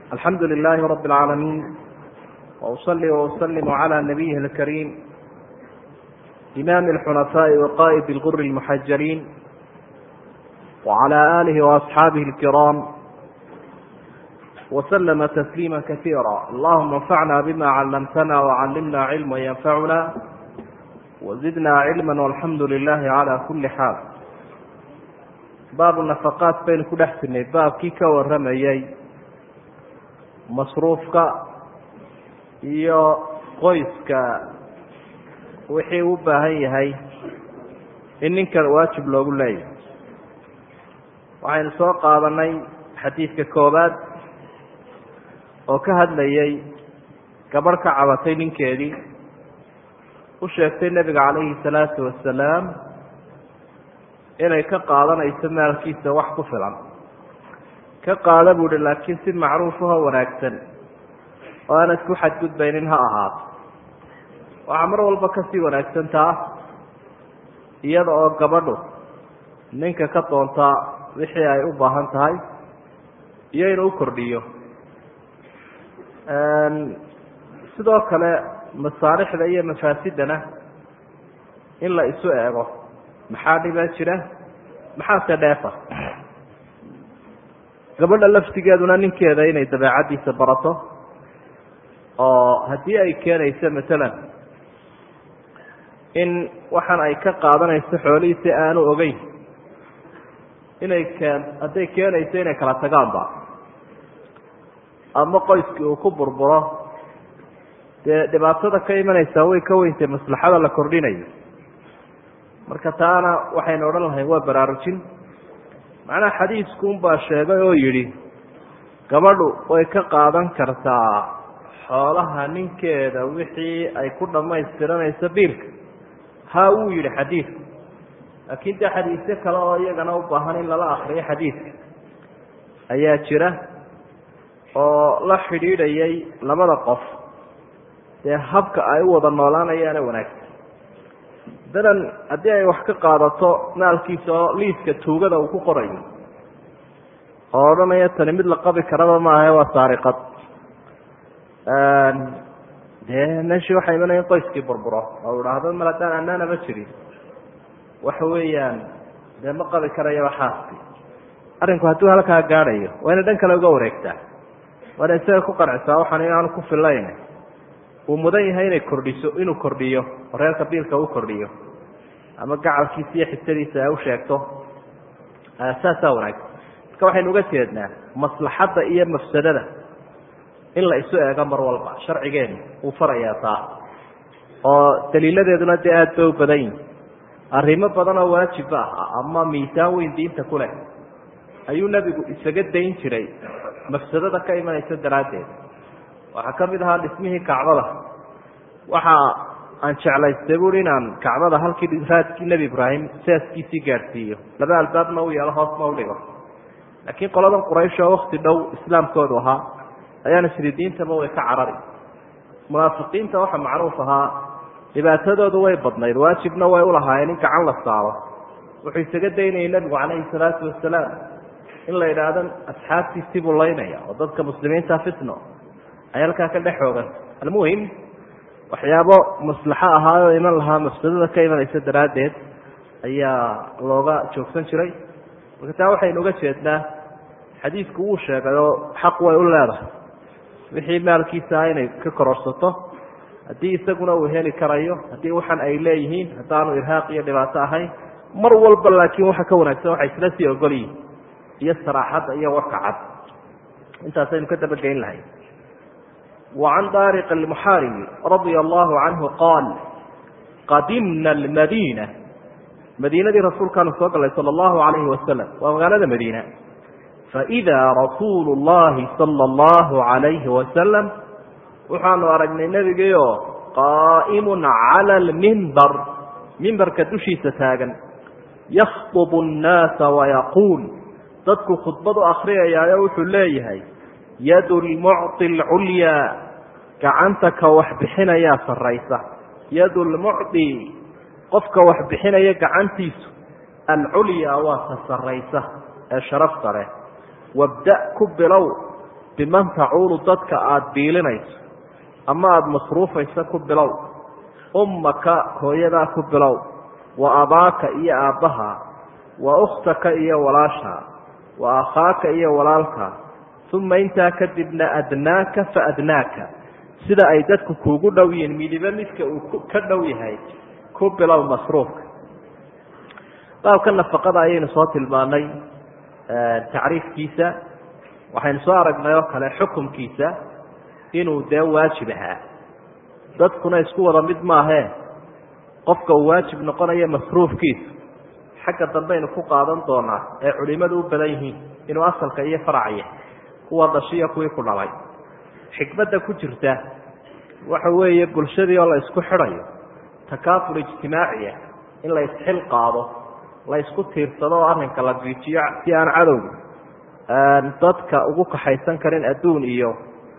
alxamdu للh رb العاalمين وأصلي وأsلم عlى نبيه الكريم إmام الحنفاء وqائد الغر المحجلين وعlى آله وأصحاaبه الكرام وسلم تسليما كثيرا اللهma انفعna بma علمتna وعلمna علما ينفعna وزدna علما والحمdu لله عlى كuلi xاal baabu نفقاat baynu ku dhex jirnay baabkii ka waramayey masruufka iyo qoyska wixii u baahan yahay in ninkan waajib loogu leeyahay waxaynu soo qaadanay xadiidka koobaad oo ka hadlayay gabadh ka cabatay ninkeedii u sheegtay nebiga calayhi salaatu wasalaam inay ka qaadanayso maalkiisa wax ku filan ka qaada buu hi laakiin si macruufahoo wanaagsan oo aan isku xadgudbaynin ha ahaato waxaa mar walba kasii wanaagsan taa iyada oo gabadhu ninka ka doontaa wixii ay u baahan tahay iyo inuu u kordhiyo sidoo kale masaalixda iyo mafaasidana in la isu eego maxaa dhibaa jira maxaase dheefa gabadha laftigeeduna ninkeeda inay dabeecaddiisa barato oo haddii ay keenayso matalan in waxaan ay ka qaadanayso xoolihiisi aanu ogeyn inay keen hadday keenayso inay kala tagaanba ama qoyskii uu ku burburo dee dhibaatada ka imanaysaa way ka weyntay maslaxada la kordhinayo marka taana waxaynu odhan lahayn waa baraarujin macnaha xadiiskuunbaa sheegay oo yidhi gabadhu way ka qaadan kartaa xoolaha ninkeeda wixii ay ku dhammaystiranayso biilka ha wuu yidhi xadiidku laakiin dee xadiisyo kale oo iyagana u baahan in lala akriyo xadiidka ayaa jira oo la xidhiidhayay labada qof dee habka ay u wada noolaanayaana wanaagsan dalan haddii ay wax ka qaadato maalkiisa oo liiska tuugada uu ku qorayo oo odhanaya tani mid la qabi karaba maaha waa saariqad dee meeshii waxaa imanaya in qoyskii burburo oo idhaahdo mal haddaan anaanaba jirin waxa weeyaan dee ma qabi karayaba xaaski arrinku hadduu halkaa gaadhayo waa ina dhan kale uga wareegtaa waana isaga ku qancisaa waxaan inaanu ku filayn uu mudan yahay inay kordhiso inuu kordhiyo oo reerka biilka u kordhiyo ama gacalkiisa iyo xisadiisa ay u sheegto saasaa wanaagsan marka waxaynu uga jeednaa maslaxadda iyo mafsadada in la isu eego mar walba sharcigeenu uu farayaa taa oo daliiladeeduna dee aada bay u badan yihin arrimo badan oo waajib ah ama miisaan weyn diinta ku leh ayuu nebigu isaga dayn jiray mafsadada ka imanaysa daraaddeed waxaa ka mid ahaa dhismihii kacbada waxa aan jeclaystay buui inaan kacbada halkii raadkii nebi ibraahim saaskiisii gaadhsiiyo laba albaabna u yeelo hoosna udhigo laakiin qoladan quraysh oo wakti dhow islaamkoodu ahaa ayaan isri diintaba way ka carari munaafiqiinta waxa macruuf ahaa dhibaatadoodu way badnayd waajibna way ulahaayeen in gacan la saaro wuxuu isaga daynayay nebigu calayhi salaatu wasalaam in la idhaahdo asxaabtiisii buu laynaya oo dadka muslimiinta fitno ay halkaa ka dhex xoogan almuhim waxyaabo maslaxo ahaayoo iman lahaa mafsadada ka imanaysa daraaddeed ayaa looga joogsan jiray marka taa waxaynu uga jeednaa xadiidku wuu sheegay oo xaq way u leedahay wixii maalkiisaa inay ka kororsato haddii isaguna uu heli karayo haddii waxan ay leeyihiin haddaanu irhaaq iyo dhibaato ahayn mar walba laakiin waxa ka wanaagsan waxay isla sii ogolyihin iyo saraaxadda iyo warka cad intaasaynu ka dabageyn lahay وعن dارق المحاrب رضي الله عنه قال qadimna المdينة madiinadii rasuulkaanu soo galay salى الlaهu عaليه وasلم waa magaalada madiنة فإذا رasuul الlahi صلى الlaهu عaليهi وasلم waxaanu aragnay nebigiio qاa'm عalى الmنbr mimbarka dushiisa taagan ykطب الناasa ويquul dadku khudbad u akriyayaayo wuxuu leeyahay yad lmucطi اlculyaa gacanta ka wax bixinayaa saraysa yad lmucطi qofka wax bixinaya gacantiisu alculyaa waa ta saraysa ee sharafta leh wabda ku bilow biman tacuulu dadka aada biilinayso ama aada masruufayso ku bilow ummaka hooyadaa ku bilow wa abaaka iyo aabbaha wa ukhtaka iyo walaasha wa akhaaka iyo walaalka uma intaa kadibna adnaaka fa adnaaka sida ay dadku kuugu dhow yihiin midiba midka uu ka dhow yahay ku bilow masruufka baabka nafaqada ayaynu soo tilmaanay tacriifkiisa waxaynu soo aragnay oo kale xukumkiisa inuu dee waajib ahaa dadkuna isku wada mid maahee qofka uu waajib noqonayo masruufkiisa xagga dambaynu ku qaadan doonaa ee culimadu u badan yihiin inuu asalka iyo faracya kuwa dhashiya kuwii ku dhalay xikmadda ku jirta waxa weeye bulshadii oo la isku xidhayo takaafur ijtimaaciya in la isxil qaado la isku tiirsado oo arrinka la giijiyo si aan cadowga dadka ugu kaxaysan karin adduun iyo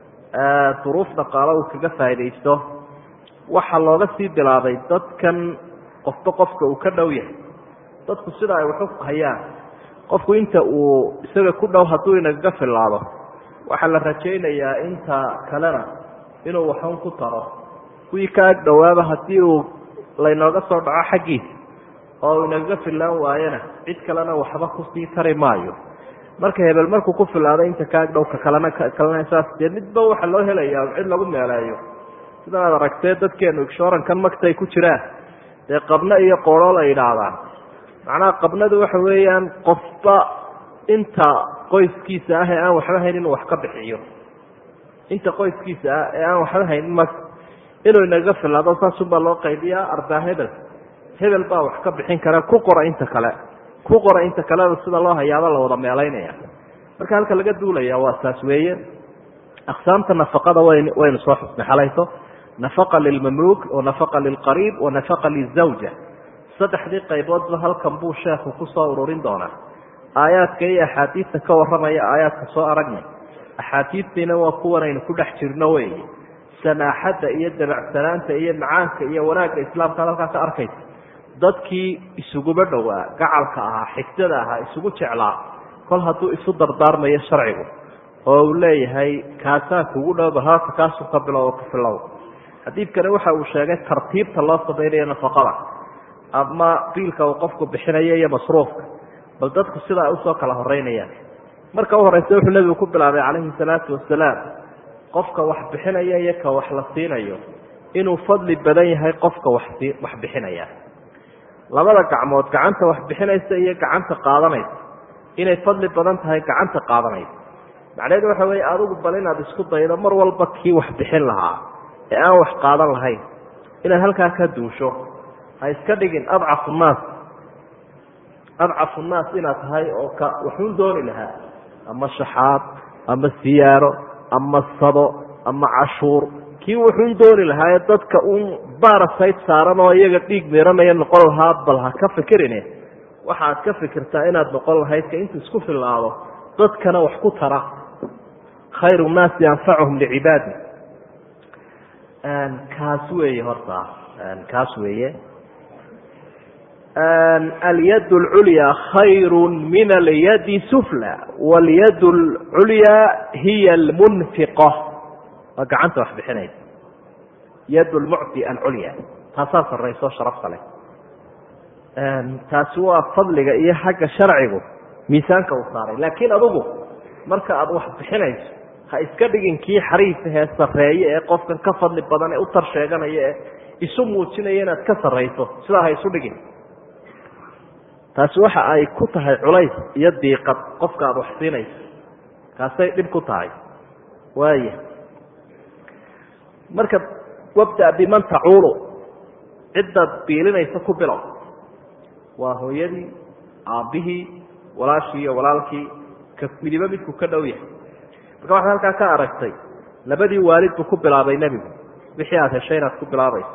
duruuf dhaqaalo uu kaga faa'iidaysto waxaa looga sii bilaabay dadkan qofba qofka uu ka dhow yahay dadku sida ay waxu hayaan qofku inta uu isaga ku dhow hadduu inagaga filaado waxaa la rajaynayaa inta kalena inuu waxun ku taro kuwii ka ag dhowaaba haddii uu laynooga soo dhaco xaggiisa oo uu inagaga filaan waayana cid kalena waxba kusii tari maayo marka hebel markuu ku filaado inta ka ag dhowka kalena kalena saas dee midba waxa loo helayaa cid lagu meeleeyo sidan aad aragtee dadkeenu igshoorankan magtay ku jiraan dee qabno iyo qooloo la yidhaahdaan macnaha qabnadu waxa weeyaan qofba inta qoyskiisa ah ee aan waxba hayn inuu wax ka bixiyo inta qoyskiisa ah ee aan waxba haynin mag inuu inaga filaado saasunbaa loo qaybiyaa arbaa hebel hebel baa wax ka bixin kara ku qora inta kale ku qora inta kaleda sida loo hayaaba la wada meelaynaya marka halka laga duulaya waa saas weeye aqsaamta nafaqada wn waynu soo xusnay xalayto nafaqa lilmamluuk wa nafaqa lilqariib wa nafaqa lizawja saddexdii qayboodba halkan buu sheekhu kusoo ururin doonaa aayaadka iyo axaadiista ka warramaya aayaadka soo aragnay axaadiistiina waa kuwanaynu ku dhex jirno weeye samaaxadda iyo dabacsanaanta iyo macaanka iyo wanaagga islaamkaad halkaa ka arkaysa dadkii isuguba dhowaa gacalka ahaa xigtada ahaa isugu jeclaa kol hadduu isu dardaarmayo sharcigu oo uu leeyahay kaasaa kugu dhowba halka kaasuu ka bilow oo ka filow xadiidkani waxa uu sheegay tartiibta loo samaynayo nafaqada ama biilka uu qofku bixinayo iyo masruufka bal dadku sida ay usoo kala horeynayaan marka u horeysa wuxuu nebigu ku bilaabay calayhi salaatu wasalaam qofka wax bixinaya iyo ka wax la siinayo inuu fadli badan yahay qofka waxsi wax bixinaya labada gacmood gacanta wax bixinaysa iyo gacanta qaadanaysa inay fadli badan tahay gacanta qaadanaysa macnaheedu waxa weeye adigu bal inaad isku daydo mar walba kii wax bixin lahaa ee aan wax qaadan lahayn inaad halkaa ka duusho ha iska dhigin adcafu nnaas adcafu nnaas inaad tahay oo ka waxuun dooni lahaa ama shaxaad ama siyaaro ama sado ama cashuur kii wuxuun dooni lahaa ee dadka uun baarasayd saaran oo iyaga dhiig miranaya noqon lahaa bal ha ka fikirine waxaad ka fikirtaa inaad noqon lahayd ka intu isku filaado dadkana wax ku tara khayru nnaasi anfacuhum licibaadi kaas weeye horta kaas weeye alyad اlculya khayru min alyadi sufla wاlyad اlculya hiya اlmunfiqa waa gacanta wax bixinaysa yad lmucti alculya taasaa sarayso sharafta leh taasi waa fadliga iyo xagga sharcigu miisaanka uu saaray laakiin adugu marka aad wax bixinayso ha iska dhigin kii xariifahee sareeye ee qofkan ka fadli badan ee u tar sheeganaya ee isu muujinaya inaad ka sarayso sidaa ha isu dhigin taasi waxa ay ku tahay culays iyo diiqad qofka aada wax siinayso kaasay dhib ku tahay waaya marka wabda biman tacuulu ciddaad biilinaysa ku bilow waa hooyadii aabbihii walaashii iyo walaalkii ka midibo midku ka dhow yahay marka waxaad halkaa ka aragtay labadii waalid buu ku bilaabay nebigu wixii aada heshay inaad ku bilaabayso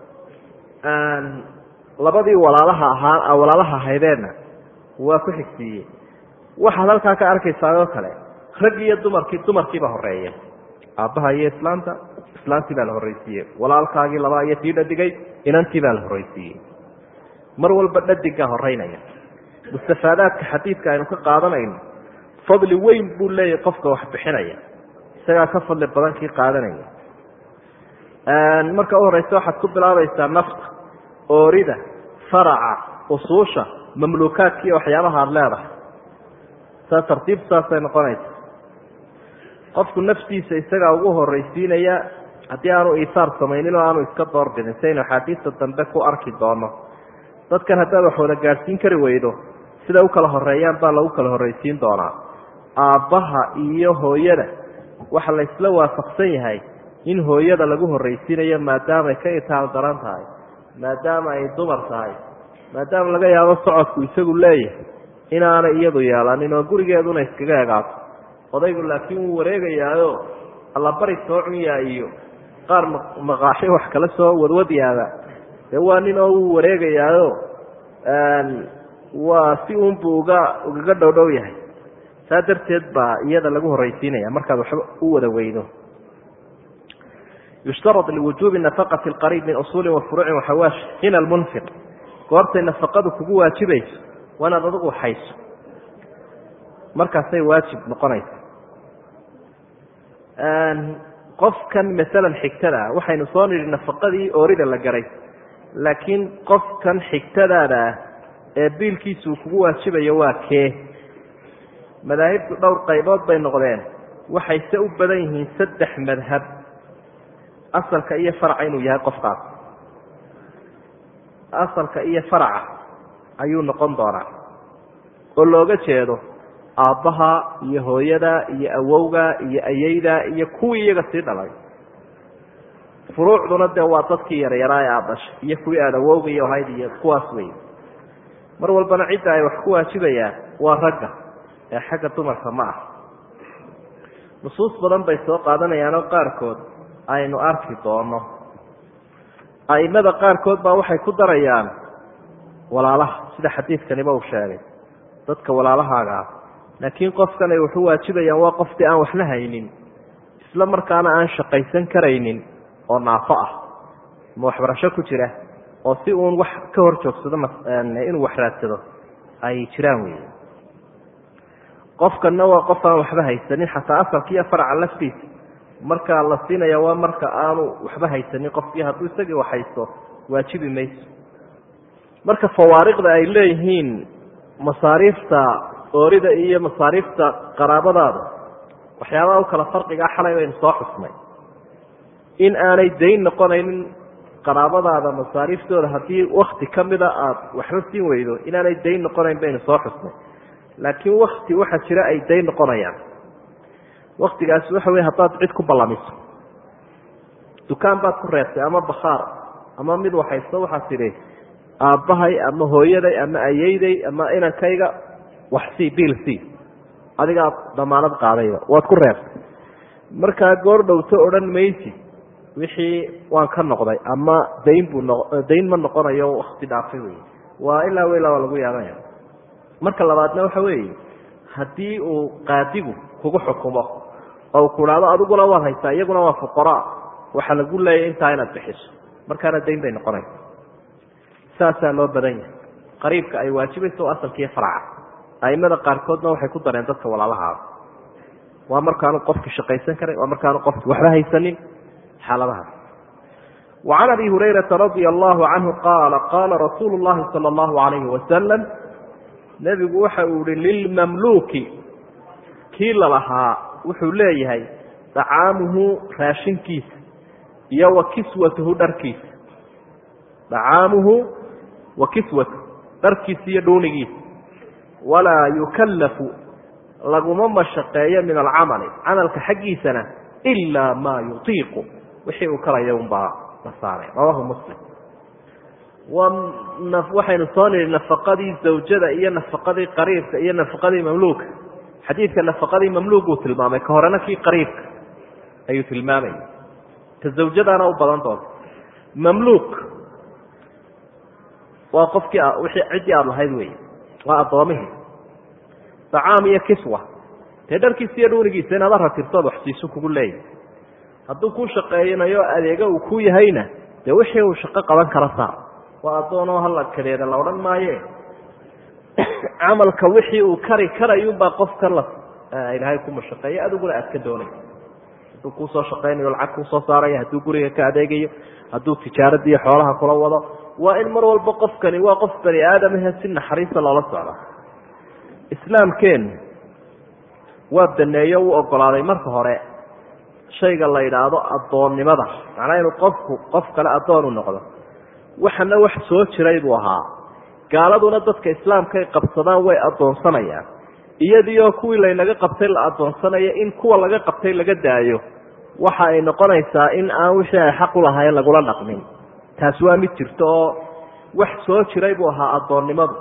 labadii walaalaha ahaa walaalaha ahaydeenna waa ku xigsiiyey waxaad halkaa ka arkaysaa oo kale rag iyo dumarkii dumarkiiba horeeya aabbaha iyo islaanta islaantii baa la horreysiiyey walaalkaagii labaa iyo tii dhadigay inantii baa la horreysiiyey mar walba dhadigaa horeynaya mustafaadaadka xadiidka aynu ka qaadanayno fadli weyn buu leeyahay qofka wax bixinaya isagaa ka fadli badan kii qaadanaya marka u horeysa waxaad ku bilaabaysaa nafta oorida faraca usuusha mamluukaadka iyo waxyaabaha aada leedahay saa tartiibtu saasay noqonaysa qofku naftiisa isagaa ugu horeysiinaya haddii aanu iisaar samaynin oo aanu iska doorbidin saynu axaadiista dambe ku arki doono dadkan haddaad wax wada gaadhsiin kari weydo siday u kala horeeyaan baa lagu kala horreysiin doonaa aabbaha iyo hooyada waxa la isla waafaqsan yahay in hooyada lagu horreysiinayo maadaamay ka itaal daran tahay maadaama ay dumar tahay maadaama laga yaabo socodku isagu leeyahay inaanay iyadu yeelanin oo gurigeeduna iskaga egaato odaygu laakiin wuu wareegayaayo allabari soo cunyaa iyo qaar maqaaxi wax kala soo wadwadyaada dee waa nin oo wuu wareegayaayo waa si uunbuu uga ugaga dhowdhow yahay saa darteed baa iyada lagu horreysiinaya markaad waxba u wada weydo yushtarad liwujuubi nafaqati lqariib min usuuli wa furuucin waxawaash hina lmunfiq goortay nafaqadu kugu waajibayso waa inaad adigu hayso markaasay waajib noqonaysa qofkan masalan xigtada waxaynu soo nidhi nafaqadii oorida la garay laakiin qofkan xigtadaada ah ee biilkiisuu kugu waajibayo waa kee madaahibtu dhowr qaybood bay noqdeen waxayse u badan yihiin saddex madhab asalka iyo faraca inuu yahay qofkaas asalka iyo faraca ayuu noqon doonaa oo looga jeedo aabbaha iyo hooyada iyo awowga iyo ayeyda iyo kuwii iyaga sii dhalay furuucduna dee waa dadkii yaryaraa ee aada dhashay iyo kuwii aada awowga iyo ahayd iyo kuwaas wey mar walbana cidda ay wax ku waajibayaan waa ragga ee xagga dumarka ma ah nusuus badan bay soo qaadanayaanoo qaarkood aynu arki doono aimada qaarkood baa waxay ku darayaan walaalaha sida xadiidkaniba uu sheegay dadka walaalahaaga ah laakiin qofkan ay waxu waajibayaan waa qofkii aan waxna haynin isla markaana aan shaqaysan karaynin oo naafo ah ma waxbarasho ku jira oo si uun wax ka hor joogsado inuu wax raadsado ay jiraan wey qofkanna waa qof aan waxba haysanin xataa asalka iyo faraca laftiisa markaa la siinaya waa marka aanu waxba haysanin qofkii hadduu isagii wax haysto waajibi mayso marka fawaariqda ay leeyihiin masaariifta oorida iyo masaariifta qaraabadaada waxyaabaha u kala farqigaa xalay baynu soo xusnay in aanay dayn noqonaynin qaraabadaada masaariiftooda haddii wakti ka mida aada waxba siin weydo inaanay dayn noqonayn baynu soo xusnay laakiin wakti waxaa jira ay dayn noqonayaan waktigaasi waxa wey haddaad cid ku ballamiso dukaan baad ku reebtay ama bakhaar ama mid waxaysto waxaad tidhi aabbahay ama hooyaday ama ayeyday ama inankayga wax sii biil sii adigaa damaanad qaadayba waad ku reebtay markaa goor dhowto odhan maysi wixii waan ka noqday ama dayn buu no dayn ma noqonayo wakti dhaafay wey waa ilaa wa ilaa waa lagu yaabanya marka labaadna waxa weeye haddii uu qaadigu kugu xukumo oo ku dhahdo adiguna waad haysaa iyaguna waa fuqaraa waxaa lagu leeyahy intaa inaad bixiso markaana dayn bay noqonaysa saasaa loo badan yahay qariibka ay waajibayso asalkiiyo faraca aimada qaarkoodna waxay ku dareen dadka walaalahaada waa markaanu qofki shaqaysan karay waa markaanu qofki waxba haysanin xaaladahaas وعn abi hurayraa radي الlahu canhu qaala qaala rasuulu الlahi salى الlahu عalayhi wasalam nebigu waxa uu ihi lilmamluuki kii lalahaa wuxuu leeyahay dacaamuhu raashinkiisa iyo wa kiswatuhu dharkiisa dacaamuhu wa kiswatuhu dharkiisa iyo dhuunigiisa walaa yukallafu laguma mashaqeeyo min alcamali camalka xaggiisana ilaa maa yutiiqu wixii uu karaya unbaa la saaray rawahu muslim waxaynu soo nidhi nafaqadii zawjada iyo nafaqadii qariibka iyo nafaqadii mamluuka xadiidka nafaqadii mamluuguu tilmaamay ka horena kii qariibka ayuu tilmaamaya ka zawjadaana u badan doonta mamluuk waa qofkii wixii ciddii aada lahayd wey waa addoomihii dacaam iyo kiswa dee dharkiisa iyo dhuunigiisa inaad aratirtood waxsiiso kugu leeyahy hadduu kuu shaqeeynayo adeega uu ku yahayna dee wixii uu shaqo qaban kara saar waa addoonoo hala kadeeda la odhan maaye camalka wixii uu kari karayunbaa qofka la ilaahay ku mashaqeeya adiguna aad ka doonaysa hadduu kuusoo shaqaynayo lacag kuusoo saarayo hadduu guriga ka adeegayo hadduu tijaaradiiyo xoolaha kula wado waa in mar walba qofkani waa qof bani aadamahe si naxariista loola socda islaamkeennu waa baneeyo u ogolaaday marka hore shayga la yidhaahdo addoonnimada macnaa inuu qofku qof kale addoon u noqdo waxana wax soo jiray buu ahaa gaaladuna dadka islaamkaay qabsadaan way addoonsanayaan iyadiioo kuwii laynaga qabtay la addoonsanayo in kuwa laga qabtay laga daayo waxa ay noqonaysaa in aan wixii ay xaq u lahayn lagula dhaqmin taasi waa mid jirto oo wax soo jiray buu ahaa addoonnimadu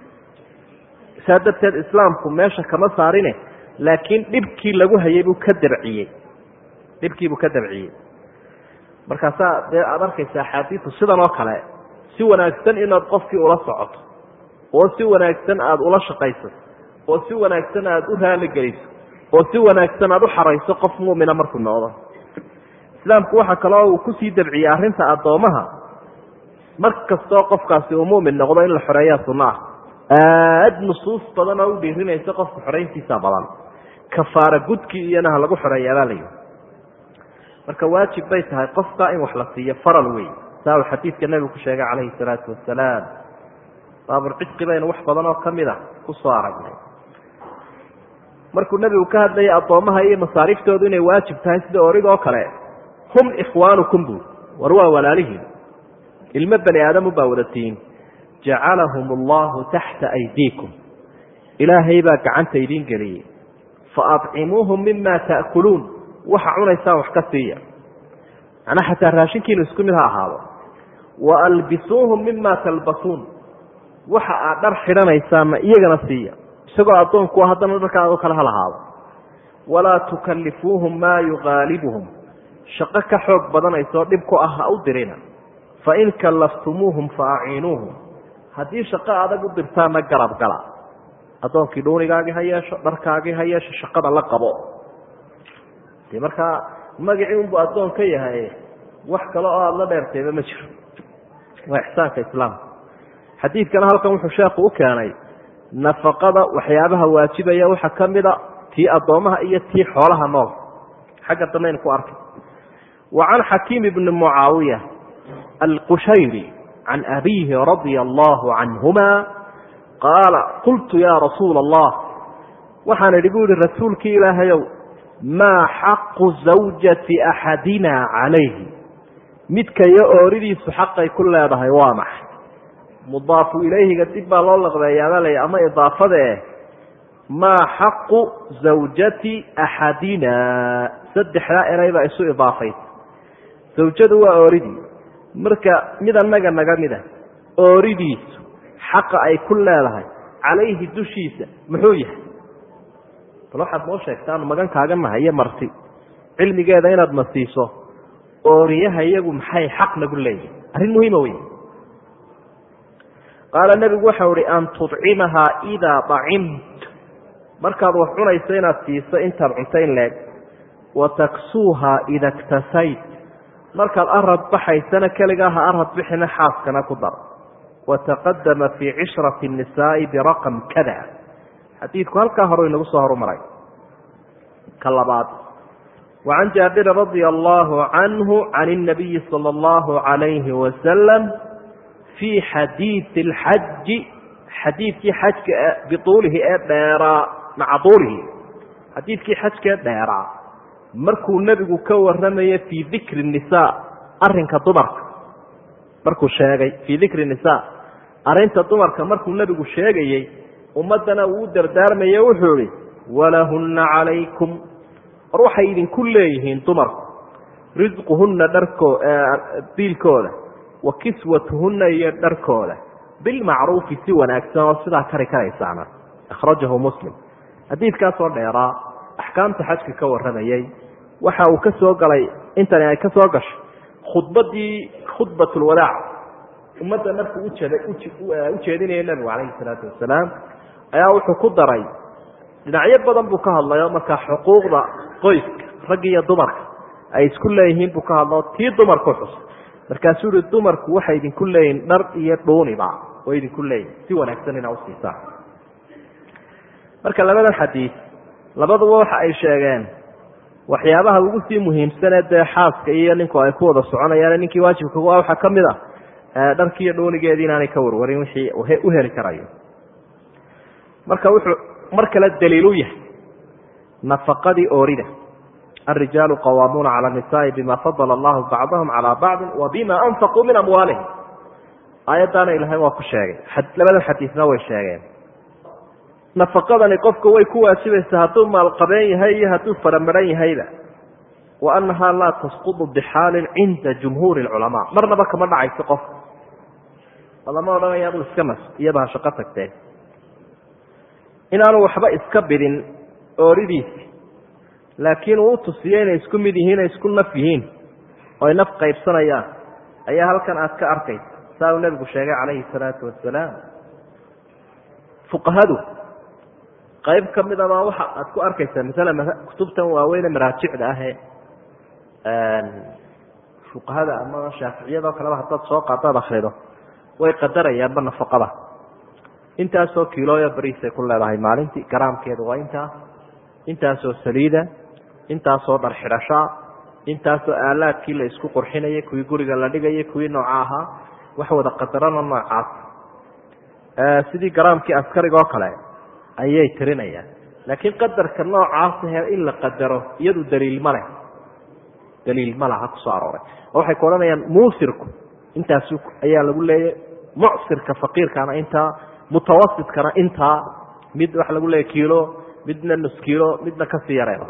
saa darteed islaamku meesha kama saarine laakiin dhibkii lagu hayay buu ka dabciyey dhibkiibuu ka dabciyey markaasaa dee aada arkaysa axaadiisu sidan oo kale si wanaagsan inaad qofkii ula socoto oo si wanaagsan aada ula shaqayso oo si wanaagsan aada u raaligeliso oo si wanaagsan aada u xarayso qof mu'mina markuu noqdo islaamku waxaa kaloo uu kusii dabciyey arrinta addoomaha mar kastoo qofkaasi uu mu'min noqdo in la xoreeyaa sunno ah aada nusuus badan oo u dhiirinaysa qofka xorayntiisa badan kafaara gudkii iyana ha lagu xoreeyaabaa la yihi marka waajib bay tahay qofka in wax la siiyo faral wey saa uu xadiidka nebigu ku sheegay calayhi salaatu wasalaam baabulcidqi baynu wax badan oo kamid a kusoo aragnay markuu nebigu ka hadlayay addoommaha iyo masaariiftoodu inay waajib tahay sida origoo kale hum ikhwaanukum buu war waa walaalihiin ilmo bani aadamu baa wadatiin jacalahum allahu taxta aydiikum ilaahay baa gacanta idiin geliyey fa adcimuuhum mima ta'kuluun waxa cunaysaan wax ka siiya macnaa xataa raashinkiinu isku mid ha ahaado wa albisuuhum mima talbasuun waxa aad dhar xidhanaysaanna iyagana siiya isagoo addoonku haddana dharka ado kale ha lahaado walaa tukallifuuhum maa yuqaalibuhum shaqo ka xoog badanaysoo dhib ku ah ha u dirina fain kallaftumuuhum fa aciinuuhum haddii shaqo adag u dirtaanna garab gala addoonkii dhuunigaagii ha yeesho dharkaagii ha yeesho shaqada la qabo de markaa magacii unbu addoon ka yahay wax kale oo aada la dheertayba ma jiro waa ixsaanka islaamka xadiidkana halkan wuxuu sheekhu u keenay nafaqada waxyaabaha waajibaya waxaa ka mida tii addoomaha iyo tii xoolaha nool xagga dambaynu ku arkay wa can xakiim ibni mucaawiya alqushayri can abiihi radia allahu canhuma qaala qultu yaa rasuula allah waxaan idhi bu yihi rasuulkii ilaahayow maa xaqu zawjati axadina calayhi midkayo ooridiisu xaqay ku leedahay waa maxay mudaafu ilayhiga dib baa loo laqbeeyaaba lay ama idaafadee maa xaqu zawjati axadina saddexdaa eray baa isu idaafaysa zawjadu waa ooridii marka mid annaga naga mida ooridiisu xaqa ay ku leedahay calayhi dushiisa muxuu yahay bal waxaad noo sheegtaan magan kaaga nahayo marti cilmigeeda inaad na siiso ooriyaha iyagu maxay xaq nagu leeyihin arrin muhiima wey qaala nebigu waxau ihi an tudcimahaa idaa dacimt markaad wax cunayso inaad siiso intaad cunto in leeg wa taksuuhaa ida ktasayt markaad arad baxaysana keligaa ha arad bixina xaaskana ku dar wataqadama fii cishrati الnisaa'i biraqam kada xadiidku halkaa hore inagu soo horumaray ka labaad wacan jaabirin radia allahu canhu can الnabiyi salى اllahu عalayhi wasalam fii xadiidi اlxaji xadiidkii xajka bituulihi ee dheeraa maca tuulihi xadiidkii xajka ee dheeraa markuu nebigu ka waramaye fii dikri الnisaa arinka dumarka markuu sheegay fii dikri الnisaa arrinta dumarka markuu nebigu sheegayey ummaddana uu u dardaarmaye wuxuu ihi walahunna calaykum war waxay idinku leeyihiin dumarku risquhunna dharkoo diilkooda wa kiswatuhunna iyo dharkooda bilmacruufi si wanaagsan oo sidaa kari karaysaana akhrajahu muslim xadiidkaasoo dheeraa axkaamta xajka ka warramayey waxa uu ka soo galay intani ay ka soo gashay khudbaddii khudbatulwadaac ummadda markuu u jeedinaya nebigu calayhi salaatu wasalaam ayaa wuxuu ku daray dhinacyo badan buu ka hadlayo markaa xuquuqda qoyska ragga iyo dumarka ay isku leeyihiin buu ka hadlao tii dumarku xus markaasuu yihi dumarku waxay idinku leeyihin dhar iyo dhuuniba way idinku leeyihin si wanaagsan inaa usiisaan marka labadan xadiid labaduba waxa ay sheegeen waxyaabaha ugu sii muhiimsanee dee xaaska iyo ninku ay ku wada soconayaan ninkii waajibka u ah waxaa ka mid a dharkiiyo dhoonigeedii inaanay ka warwarin wixii u heli karayo marka wuxuu mar kale daliilu yahay nafaqadii oorida الrijaalu qawaamuuna calى الnisaءi bima fadla allahu bacdahum calى bacdi wa bima anfaquu min amwaalihim aayaddaana ilahay waa ku sheegay labada xadiisna way sheegeen nafaqadani qofka way ku waajibaysaa hadduu maalqabeen yahay iyo hadduu faramaran yahayba wa annahaa laa tasqudu bixaalin cinda jumhuuri اculamaa marnaba kama dhacayso qofka lama odhanaya aduu iska nas iyaba ha shaqo tagteen inaanu waxba iska bidin ooridiisi laakiin uu utusiyo inay isku mid yihiin ay isku naf yihiin oo ay naf qaybsanayaan ayaa halkan aad ka arkaysa saa uu nebigu sheegay calayhi salaatu wasalaam fuqahadu qayb ka mid abaa waxa aad ku arkaysaa masala kutubtan waaweyne maraajicda ahee fuqahada ama shaaficiyadoo kaleba haddaad soo qaadaad akrido way qadarayaanba nafaqada intaasoo kiilooyo bariisay ku leedahay maalintii garaamkeedu waa intaa intaasoo saliida intaasoo dhar xidhashaa intaasoo aalaadkii la isku qurxinayay kuwii guriga la dhigayay kuwii nooca ahaa wax wada qadarano noocaas sidii garaamkii askariga oo kale ayay tirinayaan laakiin qadarka noocaas he in la qadaro iyadu daliil ma leh daliil ma laha kusoo arooray oo waxay ku odhanayaan muusirku intaas ayaa lagu leeyay mucsirka faqiirkana intaa mutawasitkana intaa mid waxa lagu leeya kiilo midna nus kiilo midna kasii yareeba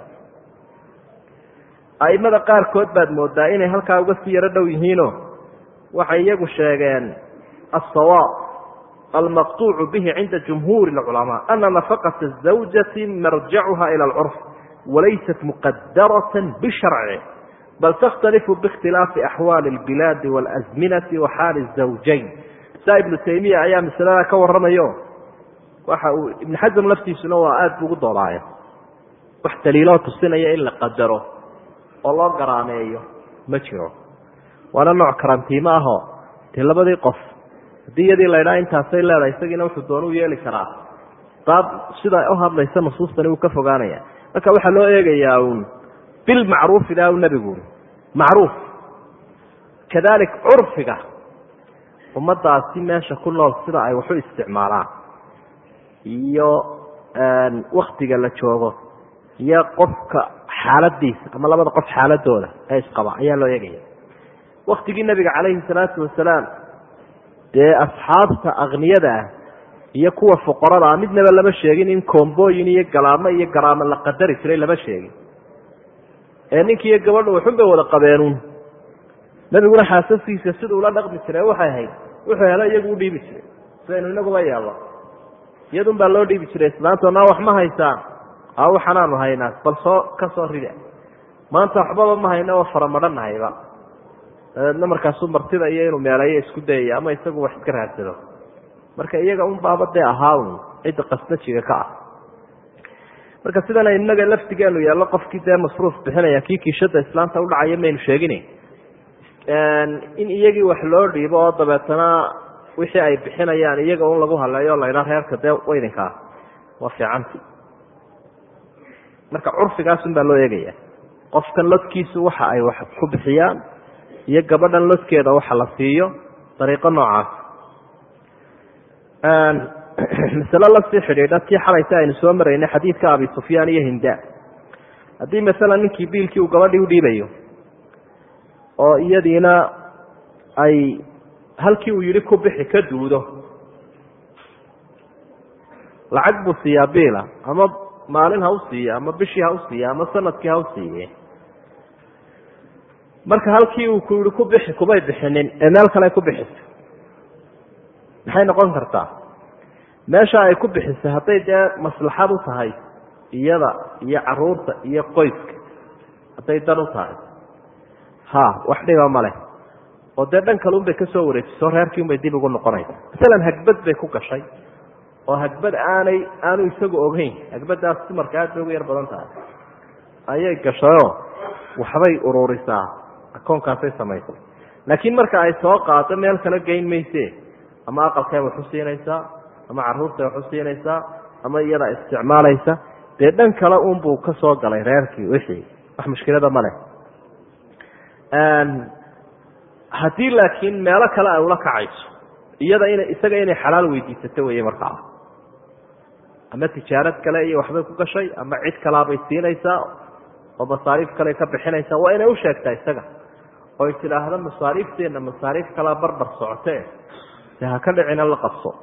aimada qaarkood baad moodaa inay halkaa uga sii yaro dhow yihiino waxay iyagu sheegeen asawaab almaqtuucu bihi cinda jumhuuri اlculamaa ana nafaqata الزawjati marjacuha ilى اlcurf walaysat muqadarata bisharci bal takhtalifu biاkhtilaafi axwaali اlbilaadi wاlazminati wa xaali الزawjayn saa ibnu taymiya ayaa masalada ka waramayo waxa uu ibn xasm laftiisuna waa aada bu ugu doodaayo wax daliiloo tusinaya in la qadaro oo loo garaameeyo ma jiro waana nooc karantiimo ahoo dee labadii qof haddii iyadii laydhaa intaasay leedahay isagiina wuxuu doona u yeeli karaa daab sidaa u hadlaysa nusuustani wuu ka fogaanaya marka waxaa loo eegayaa uun bilmacruufi daa u nebigu uri macruuf kadalik curfiga ummadaasi meesha ku nool sida ay waxu isticmaalaan iyo waktiga la joogo iyo qofka xaaladiisa ama labada qof xaaladooda ee isqaba ayaa loo eegaya waktigii nabiga calayhi salaatu wasalaam dee asxaabta akniyada ah iyo kuwa fuqarada ah midnaba lama sheegin in koombooyin iyo galaamo iyo garaamo la qadari jiray lama sheegin ee ninkiiyo gabadhu waxun bay wada qabeenuun nabiguna xaasaskiisa siduu la dhaqmi jiray waxay ahayd wuxuu helo iyagu u dhiibi jiray sidaynu inaguba yeelno iyadun baa loo dhiibi jiray islaantoona wax ma haysaan a waxanaanu haynaa bal soo ka soo rida maanta waxbaba ma hayna oo faramadhanahayba dabeedna markaasuu martida iyo inuu meeleeyo isku dayaya ama isagu wax iska raadsado marka iyaga un baaba dee ahaa un cidda qasnajiga ka ah marka sidana inaga laftigeenu yeello qofkii dee masruuf bixinaya kii kiishada islaanta udhacaya maynu sheegin in iyagii wax loo dhiibo oo dabeetana wixii ay bixinayaan iyaga un lagu haleeyo laydhaa reerka dee waydinkaa waa fiicanta marka curfigaasun baa loo eegaya qofkan lodkiisu waxa ay wax ku bixiyaan iyo gabadhan lodkeeda waxa la siiyo dariiqo noocaas masale lasii xidhiidha tii xalayta aynu soo maraynay xadiidka abi sufyaan iyo hinda haddii masalan ninkii biilkii uu gabadhii udhiibayo oo iyadiina ay halkii uu yihi ku bixi ka duudo lacag buu siiyaa biila ama maalin ha u siiya ama bishii ha u siiya ama sanadkii ha u siiye marka halkii uu ku yihi ku bixi kumay bixinin ee meel kale ay ku bixiso maxay noqon kartaa meesha ay ku bixisay hadday dee maslaxad u tahay iyada iyo caruurta iyo qoyska hadday dan u tahay ha wax dhiba maleh oo dee dhan kale unbay kasoo wareejiso reerkii unbay dib ugu noqonaysa masalan hagbad bay ku gashay oo hagbad aanay aanu isagu ogeyn hagbadaas dumarka aad bay ugu yar badan tahay ayay gashayoo waxbay ururisaa akoonkaasay samaysay laakiin marka ay soo qaado meel kala geyn mayse ama aqalkay wax u siinaysaa ama caruurtay wax u siinaysaa ama iyada isticmaalaysa dee dhan kale unbuu ka soo galay reerkii wixii wax mushkilada ma leh haddii laakiin meelo kale ay ula kacayso iyada ina isaga inay xalaal weydiisato weeye markaa ama tijaarad kale iyo waxbay ku gashay ama cid kalaabay siinaysaa oo masaariif kale ka bixinaysaa waa inay u sheegtaa isaga oy tidhaahdo masaariifteenna masaariif kalaa barbar socotee de ha ka dhicina la qabso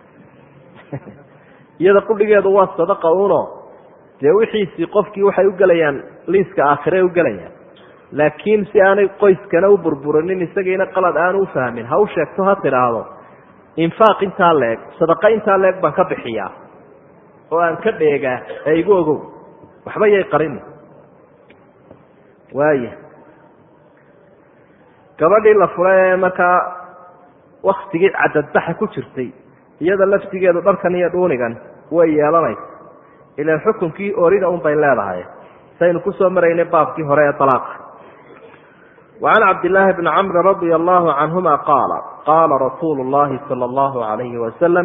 iyada qudhigeedu waa sadaqa uno dee wixiisii qofkii waxay u gelayaan liiska aakhire u gelayaan laakiin si aanay qoyskana u burburinin isagiina qalad aanu ufahmin ha u sheegto ha tidhaahdo infaaq intaa leeg sadaqa intaa leeg baan ka bixiyaa oo aan ka dheegaa ee igu ogow waxba yay qarini waaya gabadhii la fula ee markaa waktigii cadadbaxa ku jirtay iyada laftigeedu dharkan iyo dhuunigan way yeelanaysa ilaan xukunkii orida un bay leedahay saynu kusoo maraynay baabkii hore ee alaaqa وعن cبد اللhi بن cمر رضي الله عنهma qاaل qاala رasuuل اللhi صلى الله عليه وسلم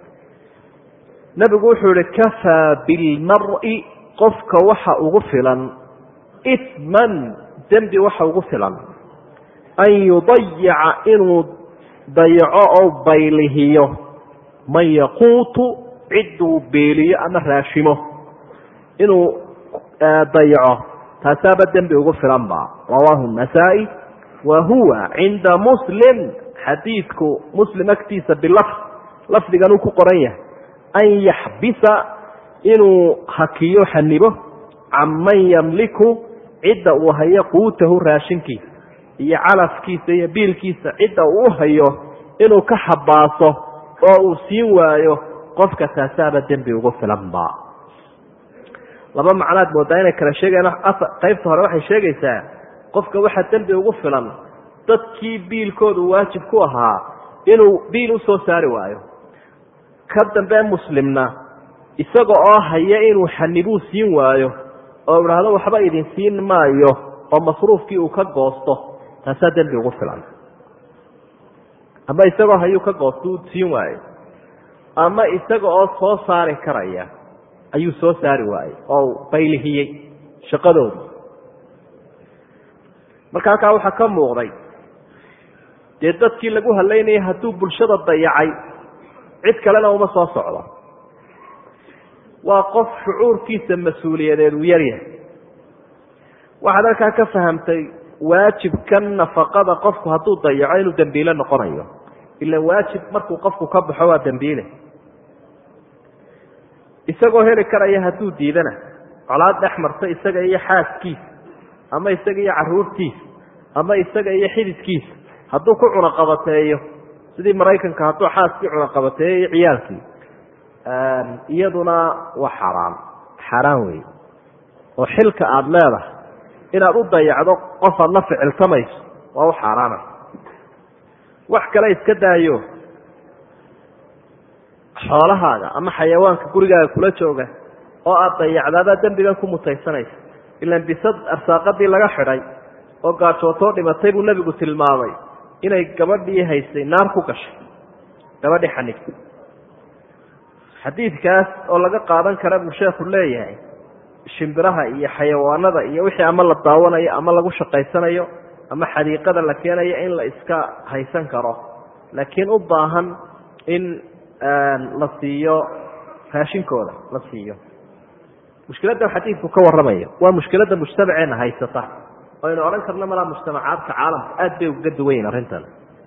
نبigu wuxuu yihi kafىa bالmarءi qofka waxa ugu filan إثmا dembi waxa ugu filan an yuضayica inuu dayaco oo baylihiyo man yaquutu ciduu beeliyo ama raashimo inuu dayaco taasaaba dembi ugu filan ba rawaahu النasaaئي wa huwa cinda muslim xadiidku muslim agtiisa bilafd lafdigan uu ku qoran yahay an yaxbisa inuu hakiyo xanibo can man yamliku cidda uu hayo quutahu raashinkiisa iyo calafkiisa iyo biilkiisa cidda uu u hayo inuu ka xabaaso oo uu siin waayo qofka taasaaba dembi ugu filan ba laba macnaad moodaa inay kala sheegayaan qaybta hore waxay sheegaysaa qofka waxaa dembi ugu filan dadkii biilkoodu waajib ku ahaa inuu biil u soo saari waayo ka dambe muslimna isaga oo haya inuu xanibuu siin waayo oo idhaahdo waxba idin siin maayo oo masruufkii uu ka goosto taasaa dembi ugu filan ama isagoo hayuu ka goosto uu siin waayo ama isaga oo soo saari karaya ayuu soo saari waayey oo baylihiyey shaqadoodii marka halkaa waxaa ka muuqday dee dadkii lagu halaynayay hadduu bulshada dayacay cid kalena uma soo socdo waa qof shucuurkiisa mas-uuliyadeed uu yaryahay waxaad halkaa ka fahamtay waajibkan nafaqada qofku hadduu dayaco inuu dembiile noqonayo ila waajib markuu qofku ka baxo waa dembiile isagoo heli karaya hadduu diidana colaad dhex marta isaga iyo xaaskiisa ama isaga iyo caruurtiisa ama isaga iyo xididkiisa hadduu ku cunaqabateeyo sidii maraykanka hadduu xaaskii cunaqabateeyo iyo ciyaalkii iyaduna waa xaaraan xaaraan wey oo xilka aada leedahay inaad u dayacdo qof aad la ficiltamayso waa u xaaraana wax kale iska daayo xoolahaaga ama xayawaanka gurigaaga kula jooga oo aada dayacdaadaa dembigan ku mutaysanaysa ilan bisad arsaaqadii laga xidhay oo gaajootoo dhimatay buu nebigu tilmaamay inay gabadhii haysay naar ku gashay gabadhii xanigtay xadiidkaas oo laga qaadan kara buu sheekhu leeyahay shimbiraha iyo xayawaanada iyo wixii ama la daawanayo ama lagu shaqaysanayo ama xadiiqada la keenayo in la iska haysan karo laakiin u baahan in la siiyo raashinkooda la siiyo mushkiladdan xadiidku ka warramayo waa mushkiladda mujtamaceena haysata aynu odhan karno malaa mujtamacaadka caalamka aada bay uga duwanyiin arrintan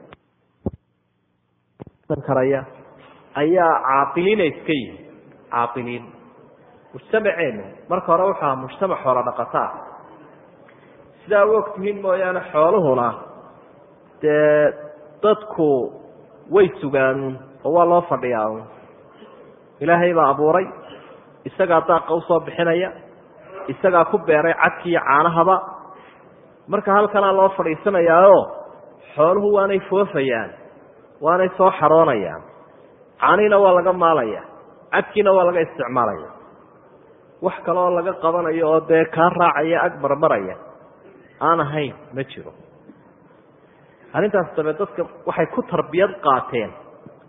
karaya ayaa caaqiliina iska yihi caaqiliin mujtamaceenu marka hore wuxuu aha mujtamac xoola dhaqataa sidaa u ogtihiin mooyaane xooluhuna dee dadku way sugaan oo waa loo fadhiyaa un ilaahay baa abuuray isagaa daaqa usoo bixinaya isagaa ku beeray cadkiiyo caanahaba marka halkanaa loo fadhiisanayaaoo xooluhu waanay foofayaan waanay soo xaroonayaan caanihiina waa laga maalaya cadkiina waa laga isticmaalaya wax kale oo laga qabanayo oo dee kaa raacaya ag marmaraya aan ahayn ma jiro arrintaas dabe dadka waxay ku tarbiyad qaateen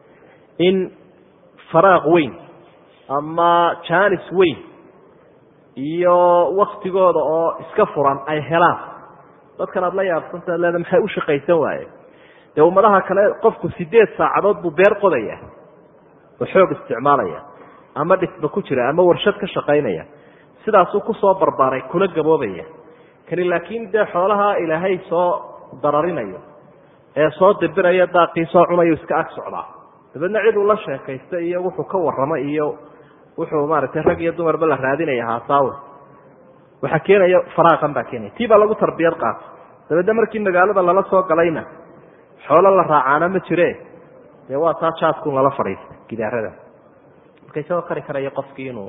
in faraaq weyn ama janis weyn iyo waktigooda oo iska furan ay helaan dadkan aad la yaabsanta leeda maxay u shaqaysan waaye dee ummadaha kale qofku sideed saacadood buu beer qodaya oo xoog isticmaalaya ama dhisba ku jira ama warshad ka shaqaynaya sidaasuu kusoo barbaaray kuna gaboobaya kani laakiin dee xoolaha ilaahay soo dararinayo ee soo dibirayo daaqii soo cunayo iska ag socdaa dabeedna cid uu la sheekaysta iyo wuxuu ka warramo iyo wuxuu maaragtay rag iyo dumarba la raadinaya haasaawe waxaa keenaya faraaqan baa keenaya tii baa lagu tarbiyad qaatay dabeedna markii magaalada lala soo galayna xoolo la raacaana ma jire dee waa taa jaadkun lala fadhiista gidaarada marka isagoo kari karaya qofkii inuu